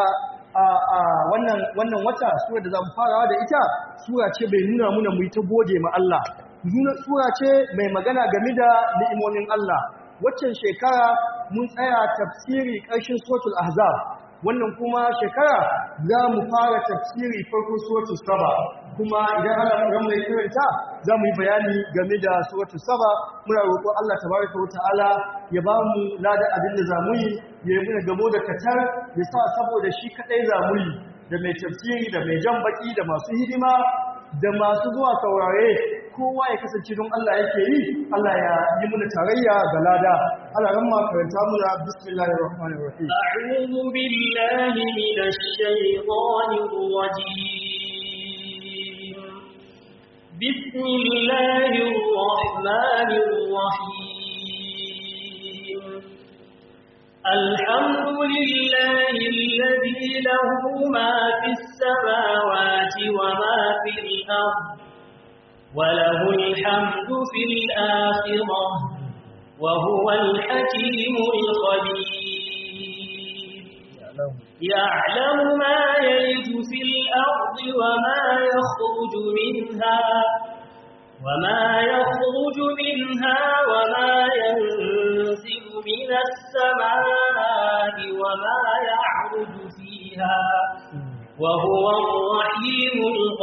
a wannan wannan wata surar da zamu farawa da ita sura ce bai nuna muna mu yi ta gode ma Allah sura ce mai magana game da ni'imomin Allah waccan shekara mun tsaya tafsiri ƙarshen suratul ahzab wannan kuma shekara za mu fara tafsiri farkon suratul saba kuma idan Allah ya mai karanta za mu yi bayani game da suratul saba muna roƙon Allah tabaraka wa ta'ala ya ba mu lada abin da za mu yi ya yi muna gamo da katar ya sa saboda shi kaɗai za mu yi da mai tafsiri da mai jan baki da masu hidima da masu zuwa saurare kowa ya kasance don Allah yake yi Allah ya yi muna tarayya ga lada Allah ran ma karanta muna bismillahir rahmanir rahim a'udhu billahi minash shaitanir rajim bismillahir rahmanir rahim الحمد لله الذي له ما في السماوات وما في الأرض وله الحمد في الآخرة وهو الحكيم الخبير يعلم ما يلج في الأرض وما يخرج منها وما يخرج منها وما ينزل من السماء وما يعرج فيها وهو الرحيم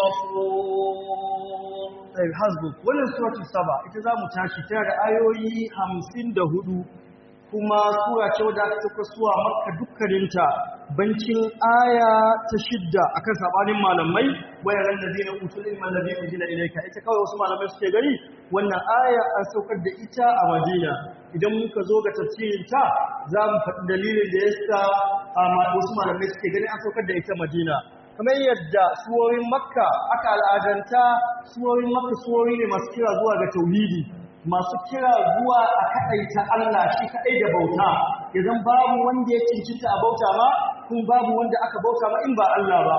الغفور hasbuk wannan suratul saba ita za mu tashi tana da ayoyi hamsin da hudu kuma sura ce wadda aka sauka suwa makka dukkaninta bancin aya ta shidda akan sabanin malamai wayaran ladina utul ilma alladhi unzila ilayka ita kawai wasu malamai suke gani wannan aya an saukar da ita a Madina idan muka zo ga tafsirin ta za mu faɗi dalilin da yasa wasu malamai suke gani an saukar da ita Madina kamar yadda suworin makka aka al'adanta suworin makka suwori ne masu kira zuwa ga tauhidi masu kira zuwa a kaɗaita Allah shi kaɗai da bauta idan babu wanda ya cincinta a bauta ma kun babu wanda aka bauta ma in ba Allah ba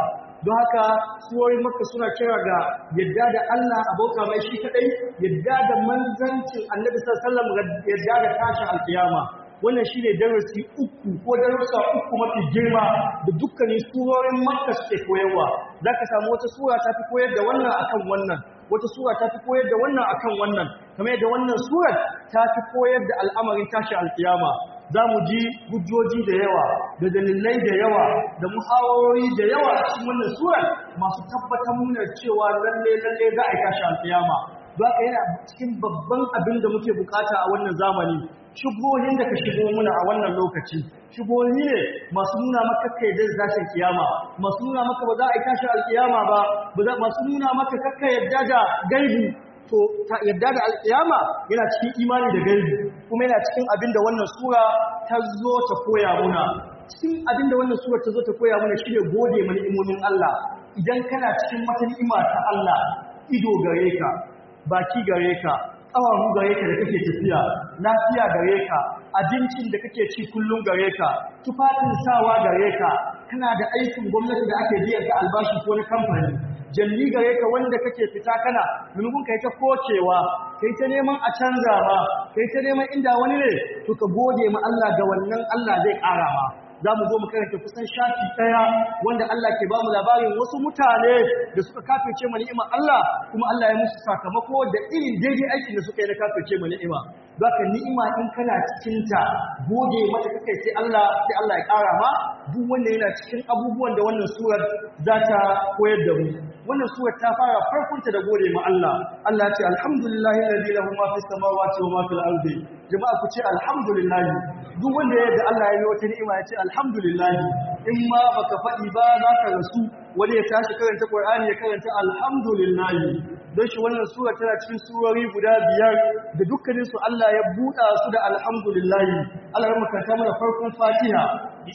don haka suwoyin makka suna kira ga yadda da Allah a bauta mai shi kadai yadda da manzancin annabi sallallahu alaihi wasallam yadda da tashin alkiyama wannan shine darasi uku ko darussa uku mafi girma da dukkanin surorin makka suke koyarwa zaka samu wata sura ta fi koyar da wannan akan wannan wata sura ta fi koyar da wannan akan wannan kamar yadda wannan surar ta fi koyar da al'amarin tashi alkiyama za mu ji hujjoji da yawa da dalilai da yawa da muhawarori da yawa a cikin wannan surar masu tabbatar muna cewa lalle lalle za a yi tashi alkiyama za ka yana cikin babban abin da muke bukata a wannan zamani shubohin da ka shigo muna a wannan lokaci shubohi ne masu nuna maka kai da zashin kiyama masu nuna maka ba za a yi tashin alkiyama ba masu nuna maka kakka yadda da gaibi to yadda da alkiyama yana cikin imani da gaibi kuma yana cikin abin da wannan sura ta zo ta koya muna cikin abin da wannan sura ta zo ta koya muna shine gode mana imomin Allah idan kana cikin wata ni'ima ta Allah ido gare ka baki gare ka ƙawaru gare ka da kake tafiya lafiya gare ka abincin da kake ci kullum gare ka tufafin sawa gare ka kana da aikin gwamnati da ake biyan ka albashi ko na kamfani jalli gare ka wanda kake fita kana maimakon kai ta kocewa kai ta neman a canza ma kai ta neman inda wani ne to ka gode ma Allah ga wannan Allah zai ƙara ma za mu zo mu karanta kusan shafi ɗaya wanda Allah ke ba mu labarin wasu mutane da suka kafirce ma ni'ima Allah kuma Allah ya musu sakamako da irin daidai aikin da suka yi na kafirce ma ni'ima zaka ni'ima in kana cikin ta gode mata kake sai Allah sai Allah ya ƙara ma duk wanda yana cikin abubuwan da wannan surar za ta koyar da mu wannan surar ta fara farkonta da gode ma Allah Allah ya ce alhamdulillahi alladhi lahu ma fis samawati wa ma fil ardi jama'a ku ce alhamdulillah duk wanda ya yarda Allah ya yi wata ni'ima ya ce alhamdulillah in ma baka faɗi ba za ka rasu wani ya tashi karanta Qur'ani ya karanta alhamdulillah don shi wannan sura tana cikin surori guda biyar da dukkanin su Allah ya buɗa su da alhamdulillah Allah ya makanta mana farkon Fatiha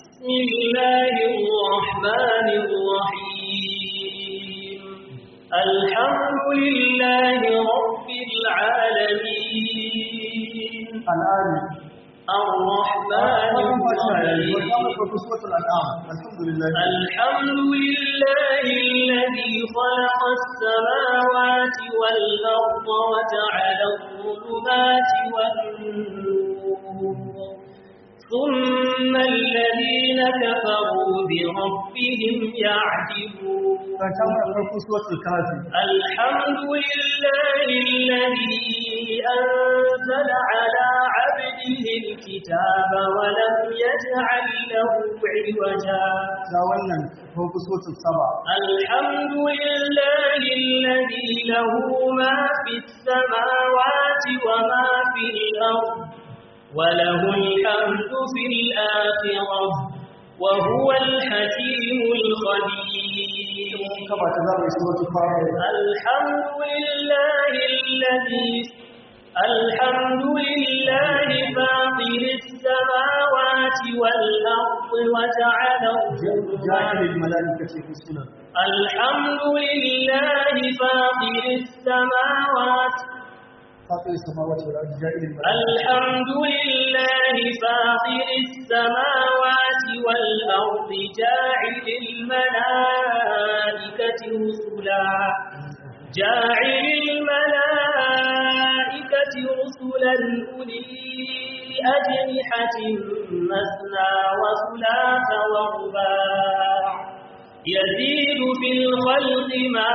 bismillahir rahmanir rahim alhamdulillahi rabbil alamin al'ani الرحمن الرحيم الحمد لله الحمد لله الذي خلق السماوات والأرض وجعل الظلمات والنور ثم الذين كفروا بربهم يعدلون الحمد لله الذي أنزل على عبده الكتاب ولم يجعل له عوجا الحمد لله الذي له ما في السماوات وما في الأرض وله الحمد في الآخرة وهو الحكيم الخبير الحمد لله الذي الحمد لله فاطر السماوات والأرض وجعل جعل الملائكة رسلا الحمد لله فاطر السماوات فاطر السماوات والأرض جاعل الملائكة الحمد لله فاطر السماوات والأرض جاعل الملائكة رسلا جاعل الملائكة رسلا أولي أجنحة مثنى وثلاث ورباع يزيد في الخلق ما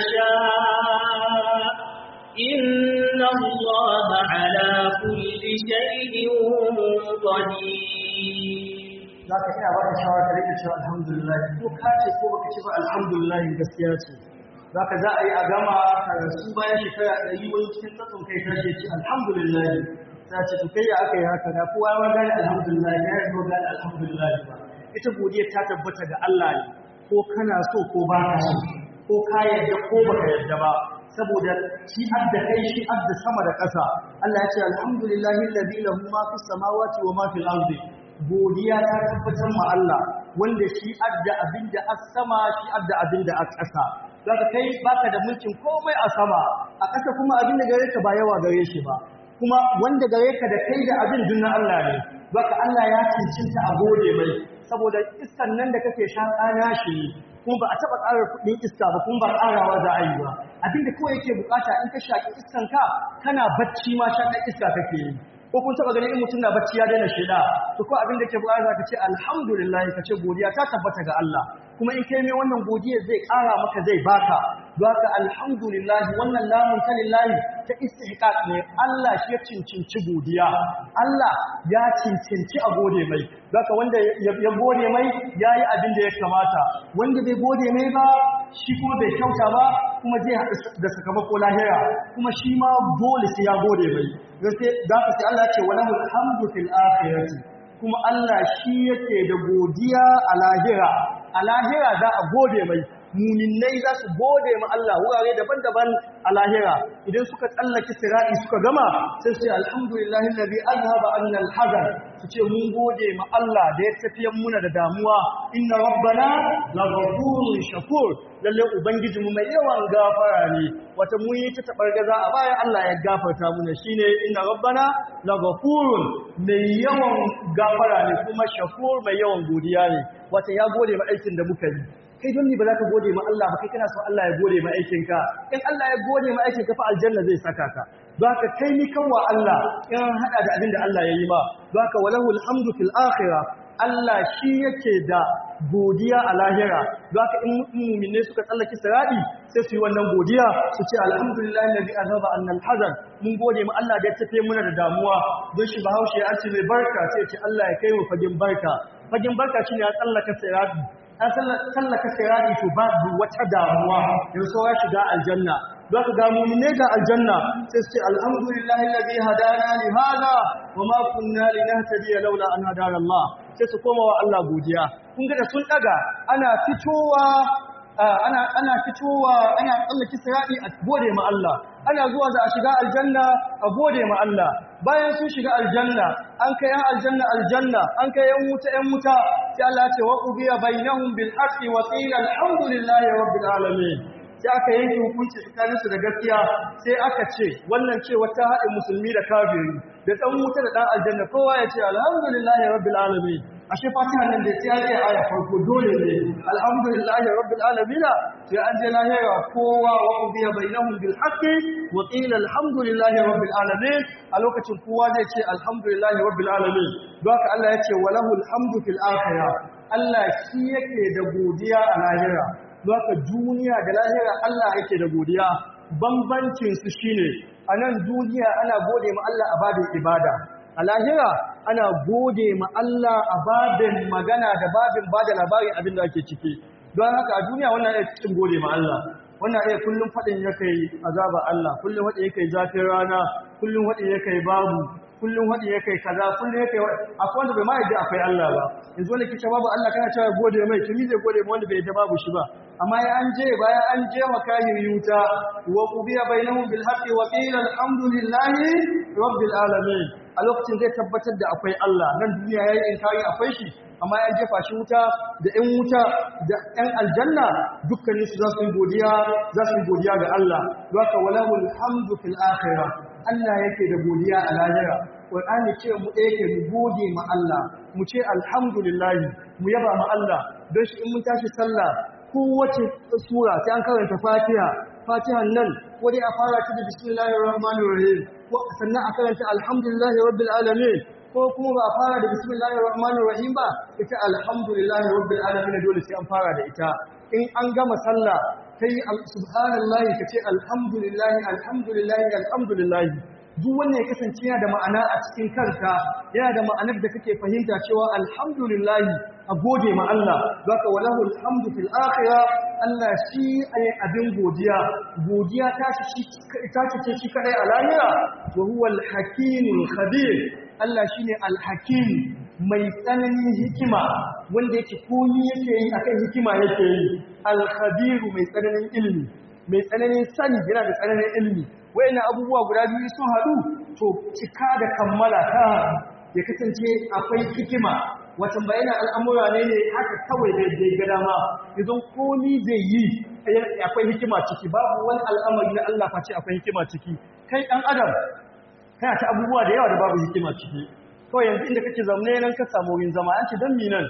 يشاء إن الله على كل شيء قدير za ka ina baka shawara ka rike cewa alhamdulillah ko ka ce ko baka ce ba alhamdulillah gaskiya ce za ka za a yi a gama ka rasu bayan shekara ɗari wani cikin tsatson kai ta ce ce alhamdulillah ta ce to kai ya aka yi haka da kowa ya gane alhamdulillah ya yi zo gane alhamdulillah ba ita godiya ta tabbata ga Allah ne ko kana so ko ba ka so ko ka yarda ko baka yarda ba saboda shi adda kai shi adda sama da ƙasa Allah ya ce alhamdulillahi alladhi lahu ma fis samawati wa ma fil ardi godiya ta tabbatar ma Allah wanda shi adda abinda as sama shi adda abinda as ƙasa zaka kai baka da mulkin komai a sama a ƙasa kuma abinda gare ka ba yawa gare shi ba kuma wanda gare ka da kai da abin dunna Allah ne zaka Allah ya cincinta a gode mai saboda iskan nan da kake shaƙa nashi kuma ba a taɓa ƙara kuɗin iska ba kuma ba ƙarawa za a yi ba abinda kawai yake bukata in ka shaƙi iskanka kana bacci ma shaƙar iska kake yi ko kun taba ganin in mutum na bacci ya daina sheda to ko abin da ke bukata ka ce alhamdulillah ka ce godiya ta tabbata ga Allah kuma in kai mai wannan godiya zai ƙara maka zai baka don haka alhamdulillah wannan lamun ta lillahi ta istihqaq ne Allah shi ya cincinci godiya Allah ya cincinci a gode mai don haka wanda ya gode mai yayi abin da ya kamata wanda bai gode mai ba shi kuma bai kyauta ba kuma zai haɗu da sakamako lahira kuma shi ma dole sai ya gode mai za ka sai Allah ce wala alhamdu fil akhirati kuma Allah shi yake da godiya a lahira a lahira za a gode mai muminai za su gode ma Allah wurare daban-daban a lahira idan suka tsallake sira'i suka gama sai su ce alhamdulillahi alladhi azhaba anna al-hazan su ce mun gode ma Allah da ya tafiyan muna da damuwa inna rabbana laghafurun shakur lalle ubangiji mu mai yawan gafara ne wata mun yi ta tabargaza a baya Allah ya gafarta muna shine inna rabbana laghafurun mai yawan gafara ne kuma shakur mai yawan godiya ne wata ya gode ma aikin da muka yi kai don ni ba za ka gode ma Allah ba kai kana so Allah ya gode ma aikinka in Allah ya gode ma aikinka fa aljanna zai saka ka don haka kai ni kanwa Allah in hada da abin da Allah ya yi ma don haka walahu alhamdu fil akhirah Allah shi yake da godiya a lahira don haka in mu'mine suka tsallaki siradi sai su yi wannan godiya su ce alhamdulillahi alladhi azaba anna alhazan mun gode ma Allah da ya tafe muna da damuwa don shi bahaushe ya ce mai barka sai ya ce Allah ya kai mu fagen barka fagen barka shine ya tsallaka siradi an sallaka sirari to babu wata damuwa yanzu ya shiga aljanna za ka ga mu'mine ga aljanna sai su ce alhamdulillahi alladhi hadana li hada wa ma kunna linahtadiya laula an hadana Allah sai su koma wa Allah godiya kun ga da sun daga ana fitowa ana ana fitowa ana tsallaki sirari a gode ma Allah ana zuwa za a shiga aljanna a gode ma Allah bayan sun shiga aljanna an kai yan aljanna aljanna an kai yan wuta yan wuta sai Allah ya ce wa qubiya bainahum bil haqqi wa qila alhamdulillahi rabbil alamin sai aka yanke hukunci tsakanin su da gaskiya sai aka ce wannan ce wata haɗin musulmi da kafiri da dan wuta da dan aljanna kowa ya ce alhamdulillahi rabbil alamin ashe fatiha nan da sai ya aya farko dole ne alhamdulillahi rabbil alamin sai an je lahira kowa wa ubiya bainahum bil haqqi wa qila alhamdulillahi rabbil alamin a lokacin kowa zai ce alhamdulillahi rabbil alamin don haka Allah ya ce walahu alhamdu fil akhirah Allah shi yake da godiya a lahira don haka duniya da lahira Allah yake da godiya bambancin su shine a nan duniya ana gode ma Allah a babin ibada a lahira ana gode ma Allah a babin magana da babin bada labarin abin da ake ciki don haka a duniya wannan ya cikin gode ma Allah wannan iya kullum faɗin ya kai azaba Allah kullum faɗin ya kai zafin rana kullum faɗin ya kai babu kullum faɗin ya kai kaza kullum ya kai akwai wanda bai ma yadda akwai Allah ba yanzu wanda kice babu Allah kana cewa gode mai tumi zai gode ma wanda bai yadda babu shi ba amma ya an je bayan an je makahin yuta wa qubiya bainahum bil haqqi wa qila alhamdulillahi rabbil alamin a lokacin zai tabbatar da akwai Allah nan duniya yayi inkari akwai shi amma ya jefa shi wuta da ‘yan wuta da ‘yan aljanna dukkanin su za su yi godiya za su yi godiya ga Allah don haka walahul hamdu fil akhirah Allah yake da godiya a lahira Qur'ani ce mu yake mu gode ma Allah mu ce alhamdulillah mu yaba ma Allah don shi in mun tashi sallah kowace sura sai an karanta Fatiha Fatihan nan ko dai a fara ta da bismillahir rahmanir rahim ko sannan a karanta alhamdulillahi rabbil alamin ko kuma ba a fara da bismillahir rahmanir rahim ba ita alhamdulillahi rabbil alamin dole sai an fara da ita in an gama sallah kai subhanallahi kace alhamdulillahi alhamdulillahi alhamdulillahi duk wannan ya kasance yana da ma'ana a cikin kanka yana da ma'anar da kake fahimta cewa alhamdulillahi a gode ma Allah zaka walahu alhamdu fil akhirah Allah shi ne abin godiya godiya ta shi ta ce shi kadai a lahira wa huwa al-hakimul khabir Allah shine al-hakim mai tsananin hikima wanda yake komi yake yi akan hikima yake yi al-khabir mai tsananin ilimi mai tsananin sani yana da tsananin ilimi wayannan abubuwa guda biyu sun haɗu to cika da kammala ta ya kasance akwai hikima watan bayanan al'amura ne ne haka kawai da ya ga dama idan komi zai yi akwai hikima ciki babu wani al'amari na Allah face akwai hikima ciki kai ɗan adam kana ta abubuwa da yawa da babu hikima ciki kawai yanzu inda kake zaune nan ka samu wurin zama an ce don mi nan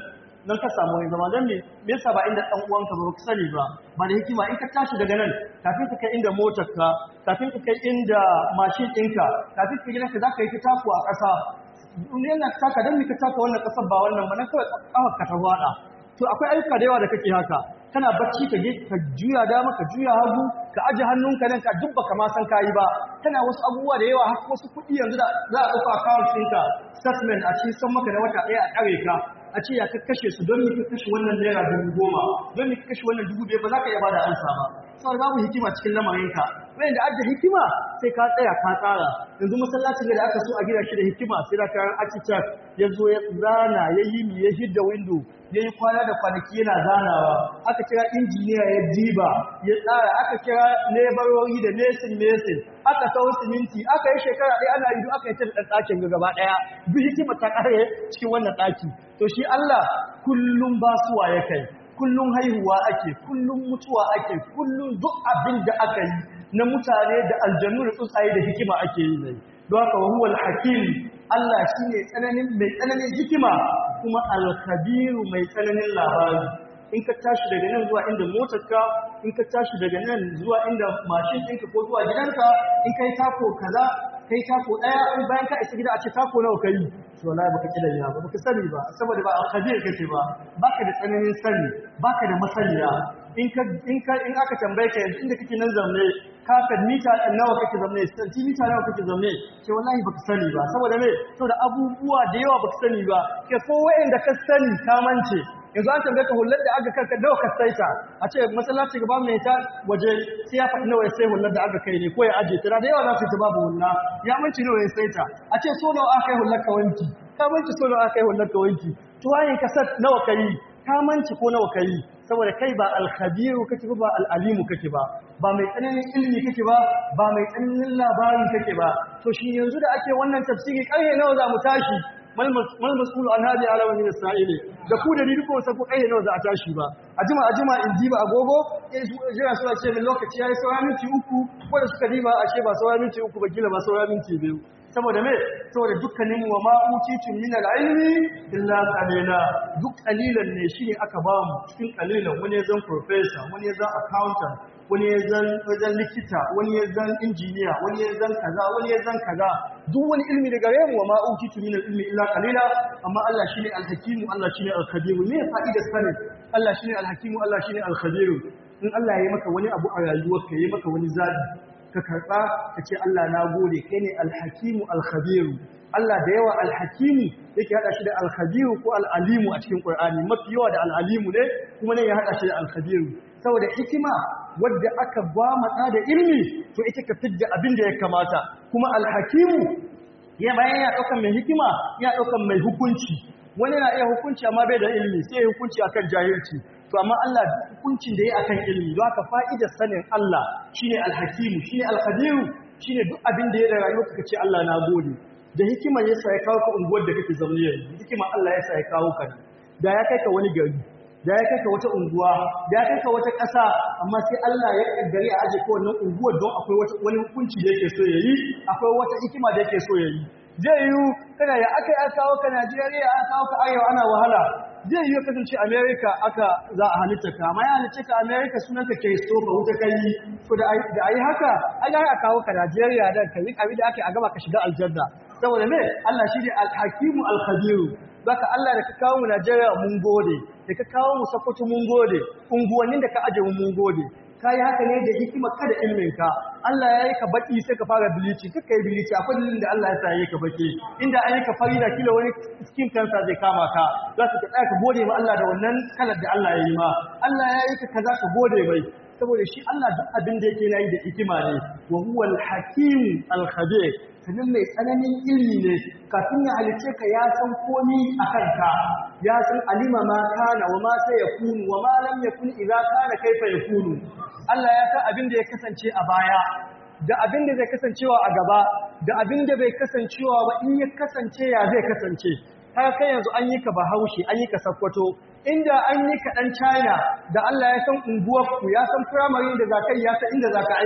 nan ka samu wani zama don me me yasa ba inda dan uwanka ba ka sani ba ba da hikima in ka tashi daga nan kafin ka kai inda motar ka kafin ka kai inda mashin ɗinka kafin ka gidanka za ka yi ta taku a ƙasa duniyar na taka don me ka taka wannan ƙasar ba wannan ba nan kawai ƙafar ka ta faɗa to akwai ayyuka da yawa da kake haka kana bacci ka je ka juya dama ka juya hagu ka aje hannunka nan ka dubba ka ma san kayi ba kana wasu abubuwa da yawa har wasu kuɗi yanzu da za a ɗauka account ɗinka statement a cikin san maka da wata ɗaya a ƙare ka a ce ya ka kashe su don me ka kashe wannan naira dubu goma don me ka kashe wannan dubu biyar ba za ka iya bada ansa ba saboda babu hikima cikin lamarinka wayan da adda hikima sai ka tsaya ka tsara yanzu masallacin da aka so a gina shi da hikima sai da kayan architect ya zo ya zana ya yi mi ya hidda window ya yi kwana da kwanaki yana zanawa aka kira injiniya ya diba ya tsara aka kira laborori da mesin mesin aka sau siminti aka yi shekara ɗaya ana yi aka yi ta da ɗakin ga gaba ɗaya duk hikima ta ƙare cikin wannan ɗaki to shi Allah kullum basuwa ya kai kullum haihuwa ake kullum mutuwa ake kullum duk abin da aka yi na mutane da aljannu da tsuntsaye da hikima ake yi ne don haka wa huwal hakim Allah shine tsananin mai tsananin hikima kuma al-kabiru mai tsananin labari in ka tashi daga nan zuwa inda motarka in ka tashi daga nan zuwa inda mashin ɗinka ko zuwa gidanka in kai tako kaza kai tako ɗaya in bayan ka isa gida a ce tako nawa kai to wallahi baka kidan ya ba baka sani ba saboda ba al-khabir kake ba baka da tsananin sani baka da masaniya in ka in ka in aka tambaye ka yanzu inda kake nan zaune kafin mita nawa kake zaune centimeter nawa kake zaune ce wallahi baka sani ba saboda me saboda abubuwa da yawa baka sani ba ke ko wayanda ka sani ka mance yanzu an tambaye ka hullar da aka kanka nawa ka saita a ce masallaci gaba mai ta waje sai ya faɗi nawa ya sai hullar da aka kai ne ko ya aje ta da yawa za su ta babu hulla ya manci nawa ya saita a ce so nawa aka yi hullar ka wanki ka manci so nawa aka yi hullar ka wanki tuwayin kasar nawa ka yi ka manci ko nawa ka yi saboda kai ba alkhabiru kake ba ba al'alimu kake ba ba mai tsananin ilimi kake ba ba mai tsananin labari kake ba to shi yanzu da ake wannan tafsiri ƙarfe nawa za mu tashi mal mas'ulu an hadi alama min as-sa'ili da ku da ni duk wasa ko ƙarfe nawa za a tashi ba a jima a jima in diba agogo eh jira suna ce min lokaci yayi saura minti uku ko da suka diba ashe ba saura minti uku ba kila ba saura minti biyu saboda me saboda dukkanin wa ma utitu min al-ilmi illa qalila duk qalilan ne shine aka ba mu cikin qalilan wani zan professor wani zan accountant wani zan wajen likita wani zan engineer wani zan kaza wani zan kaza duk wani ilmi daga gare mu wa ma utitu min al-ilmi illa qalila amma Allah shine al-hakim Allah shine al-khabir me fa'ida sanin Allah shine al-hakim Allah shine al-khabir in Allah ya yi maka wani abu a rayuwarka ya yi maka wani zabi ka karɓa ka ce Allah na gode kai ne alhakimu alkhabiru Allah da yawa alhakimu yake haɗa shi da alkhabiru ko al'alimu a cikin ƙur'ani mafi yawa da al'alimu ne kuma ne ya haɗa shi da alkhabiru saboda hikima wadda aka gwamata da ilmi to ita ka fidda abin da ya kamata kuma alhakimu ya bayan ya ɗaukan mai hikima ya ɗaukan mai hukunci wani na iya hukunci amma bai da ilmi sai ya hukunci akan jahilci to amma Allah hukuncin da ya akan ilmi don haka fa'idar sanin Allah shine alhakimu shine alqadiru shine duk abin da ya da rayuwa kace Allah na gode da hikima ya sa ya kawo ka unguwar da kake zaune yanzu hikima Allah ya sa ya kawo ka da ya kai ka wani gari da ya kai ka wata unguwa da ya kai ka wata ƙasa amma sai Allah ya kaddare a aje ka wannan unguwar don akwai wata wani hukunci da yake so ya yi akwai wata hikima da yake so ya yi zai yi kana ya aka yi kawo ka Najeriya aka kawo ka arewa ana wahala zai yi kasance America aka za a halitta ka amma ya halitta ka America sunanka Christopher wuta kai to da da ayi haka an ga aka kawo ka Najeriya dan kai abin da ake a gaba ka shiga aljanna saboda me Allah shi ne al-hakimu al-khabir zaka Allah da ka kawo mu Najeriya mun gode da ka kawo mu Sokoto mun gode unguwannin da ka aje mu mun gode kai haka ne da hikima kada ilmin ka Allah ya yi ka baki sai ka fara bilici kaka yi bilici akwai dalilin da Allah ya sa yi ka baki inda an yi ka fari da kila wani skin cancer zai kama ka za ka tsaya ka gode ma Allah da wannan kalar da Allah ya yi ma Allah ya yi ka kaza ka gode mai saboda shi Allah duk abin da yake yi da hikima ne wa huwal hakim al khabir sanin mai tsananin ilmi ne kafin ya halice ka ya san komi a kanka ya san alima ma kana wa ma sai ya kunu wa ma lam yakun idza kana kaifa yakunu Allah ya san abin da ya kasance a baya da abin da zai kasancewa a gaba da abin da bai kasancewa ba in ya kasance ya zai kasance har kai yanzu an yi ka bahaushe an yi ka sakkwato inda an yi ka ɗan china da Allah ya san unguwarku ya san firamare da za ka yi ya san inda za ka aiki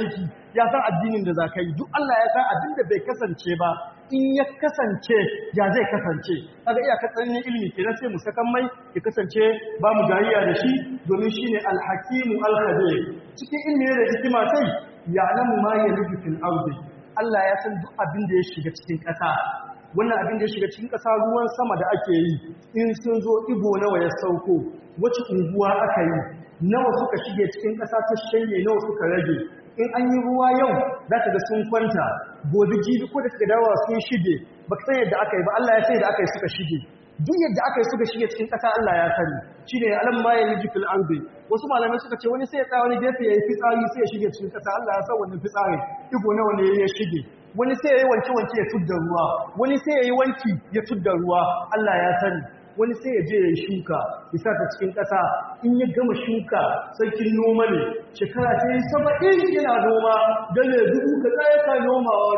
ya san addinin da za ka yi duk Allah ya san abin da bai kasance ba in ya kasance ya zai kasance kaga iya katsanin ilimi kenan sai mu sakan mai ya kasance ba mu jariya da shi domin shine alhakimu alkhabir cikin ilimi da hikima sai ya alamu ma yalju fil ardi Allah ya san duk abin da ya shiga cikin ƙasa wannan abin da ya shiga cikin ƙasa ruwan sama da ake yi in sun zo ibo nawa ya sauko wace unguwa aka yi nawa suka shige cikin ƙasa ta shanye nawa suka rage in an yi ruwa yau za ka ga sun kwanta gobe jibi ko da suka dawowa sun shige ba ka san yadda aka yi ba Allah ya sai da aka yi suka shige duk yadda aka yi suka shige cikin ƙasa Allah ya sani shi ne alam ma ya liji fil ardi wasu malamai suka ce wani sai ya tsaya wani gefe ya yi fitsari sai ya shige cikin ƙasa Allah ya san wannan fitsari igo nawa ne ya shige wani sai ya yi wanke-wanke ya tudda ruwa wani sai ya yi wanki ya tudda ruwa Allah ya sani wani sai ya je ya yi shuka bisa ta cikin ƙasa in ya gama shuka sarkin noma ne shekara ta yi saba'in yana noma dole dubu ka tsaye ka nomawa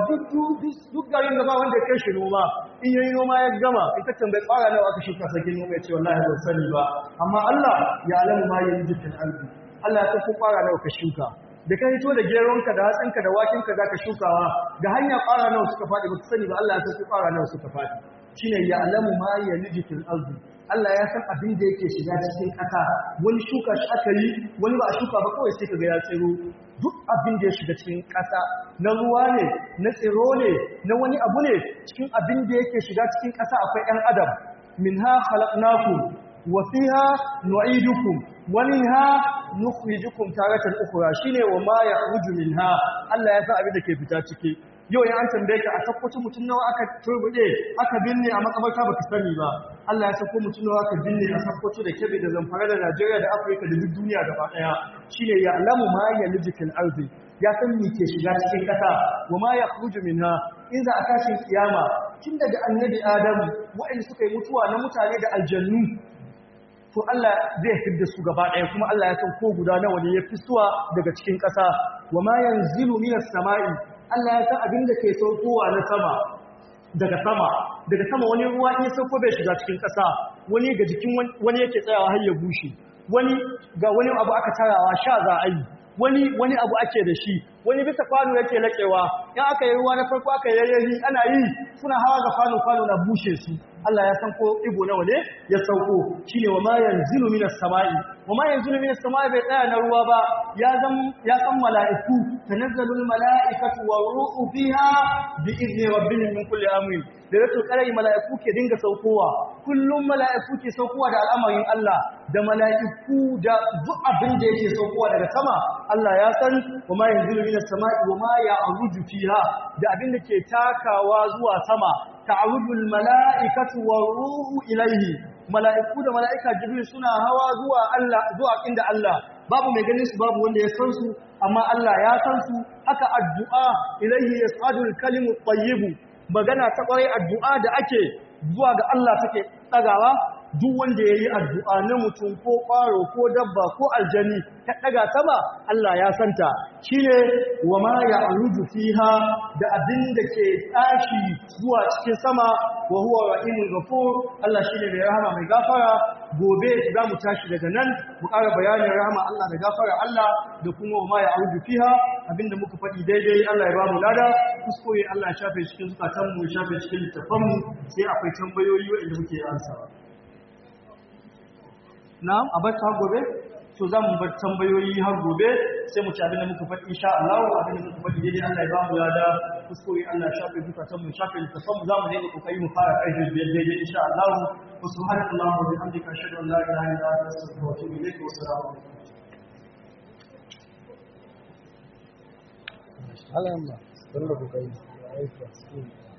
duk garin da ba wanda ya kai shi noma in ya yi noma ya gama ita tambayi ƙwara nawa aka shuka sarkin noma ya ce wallahi ban sani ba amma Allah ya alamu ma yin jikin albi Allah ya san ko ƙwara nawa ka shuka da ka hito da geronka da hatsinka da wakinka za ka shukawa ga hanya ƙwara nawa suka faɗi ba ka sani ba Allah ya san ko ƙwara nawa suka faɗi shine ya alamu ma ya liji fil ardi Allah ya san abin da yake shiga cikin ƙasa wani shuka shi aka yi wani ba a shuka ba kawai sai kaga ya tsiro duk abin da ya shiga cikin ƙasa na ruwa ne na tsiro ne na wani abu ne cikin abin da yake shiga cikin ƙasa akwai ɗan adam minha khalaqnakum wa fiha nu'idukum wa minha nukhrijukum taratan ukhra shine wa ma yakhruju minha Allah ya san abin da ke fita ciki yau ya an tambaye ka a sakkwaci mutum nawa aka turbude aka binne a makabarta baka sani ba Allah ya sako mutum nawa aka binne a sakkwaci da kebe da zamfara da Najeriya da Afirka da duk duniya gaba daya shine ya alamu ma ya lijikil ardi ya san me ke shiga cikin kasa wa ma yakhruju minha in za a tashin kiyama tun daga annabi Adamu waɗanda suka yi mutuwa na mutane da aljannu to Allah zai fidda su gaba ɗaya kuma Allah ya san ko guda nawa ne ya fisuwa daga cikin ƙasa wa ma yanzilu minas sama'i Allah ya san abin da ke saukowa na sama daga sama daga sama wani ruwa in ya sauko bai shiga cikin ƙasa wani ga jikin wani yake tsayawa har ya bushe wani ga wani abu aka tarawa sha za a yi wani wani abu ake da shi wani bisa kwano yake laƙewa in aka yi ruwa na farko aka yi yayyahi ana yi suna hawa ga kwano kwano na bushe su Allah ya san ko ibo nawa ne ya sauko shine wa ma yanzilu minas sama'i wa ma yanzilu minas sama'i bai tsaya na ruwa ba ya zan ya san mala'iku tanazzalul mala'ikatu wa ruhu fiha bi idni rabbihim min kulli amrin da rato karai mala'iku ke dinga saukowa kullum mala'iku ke saukowa da al'amarin Allah da mala'iku da duk abin da yake saukowa daga sama Allah ya san wa ma yanzilu minas sama'i wa ma ya'ruju fiha da abin da ke takawa zuwa sama ta'arujul mala'ikatu wa ruhu ilaihi mala'iku da mala'ika jibril suna hawa zuwa Allah zuwa inda Allah babu mai ganin su babu wanda ya san su amma Allah ya san su haka addu'a ilaihi yas'adul kalimu tayyibu magana ta kwarai addu'a da ake zuwa ga Allah take tsagawa duk wanda ya yi addu'a na mutum ko ƙwaro ko dabba ko aljani ta ɗaga sama Allah ya santa shi ne wa ma ya aruju fiha da abin da ke tashi zuwa cikin sama wa huwa ra'imun gafur Allah shi ne mai rahama mai gafara gobe za mu tashi daga nan mu ƙara bayanin rahama Allah da gafara Allah da kuma wa ma ya aruju fiha abinda muka faɗi daidai Allah ya ba mu lada kuskure Allah ya shafe cikin zukatanmu ya shafe cikin littafanmu sai akwai tambayoyi waɗanda muke ansawa. na'am a bar har gobe to za mu bar tambayoyi har gobe sai mu ci abin da muka faɗi insha Allah abin da muka faɗi daidai Allah ya ba mu lada kuskure Allah ya shafe zukatan mu shafe littafan mu za mu daina kokari mu fara ƙarfi biyar daidai insha Allah wa subhanallahi wa bihamdika ashhadu an la ilaha illa anta astaghfiruka wa atubu ilayk wa assalamu alaikum Alhamdulillah, don da kuka yi aiki a cikin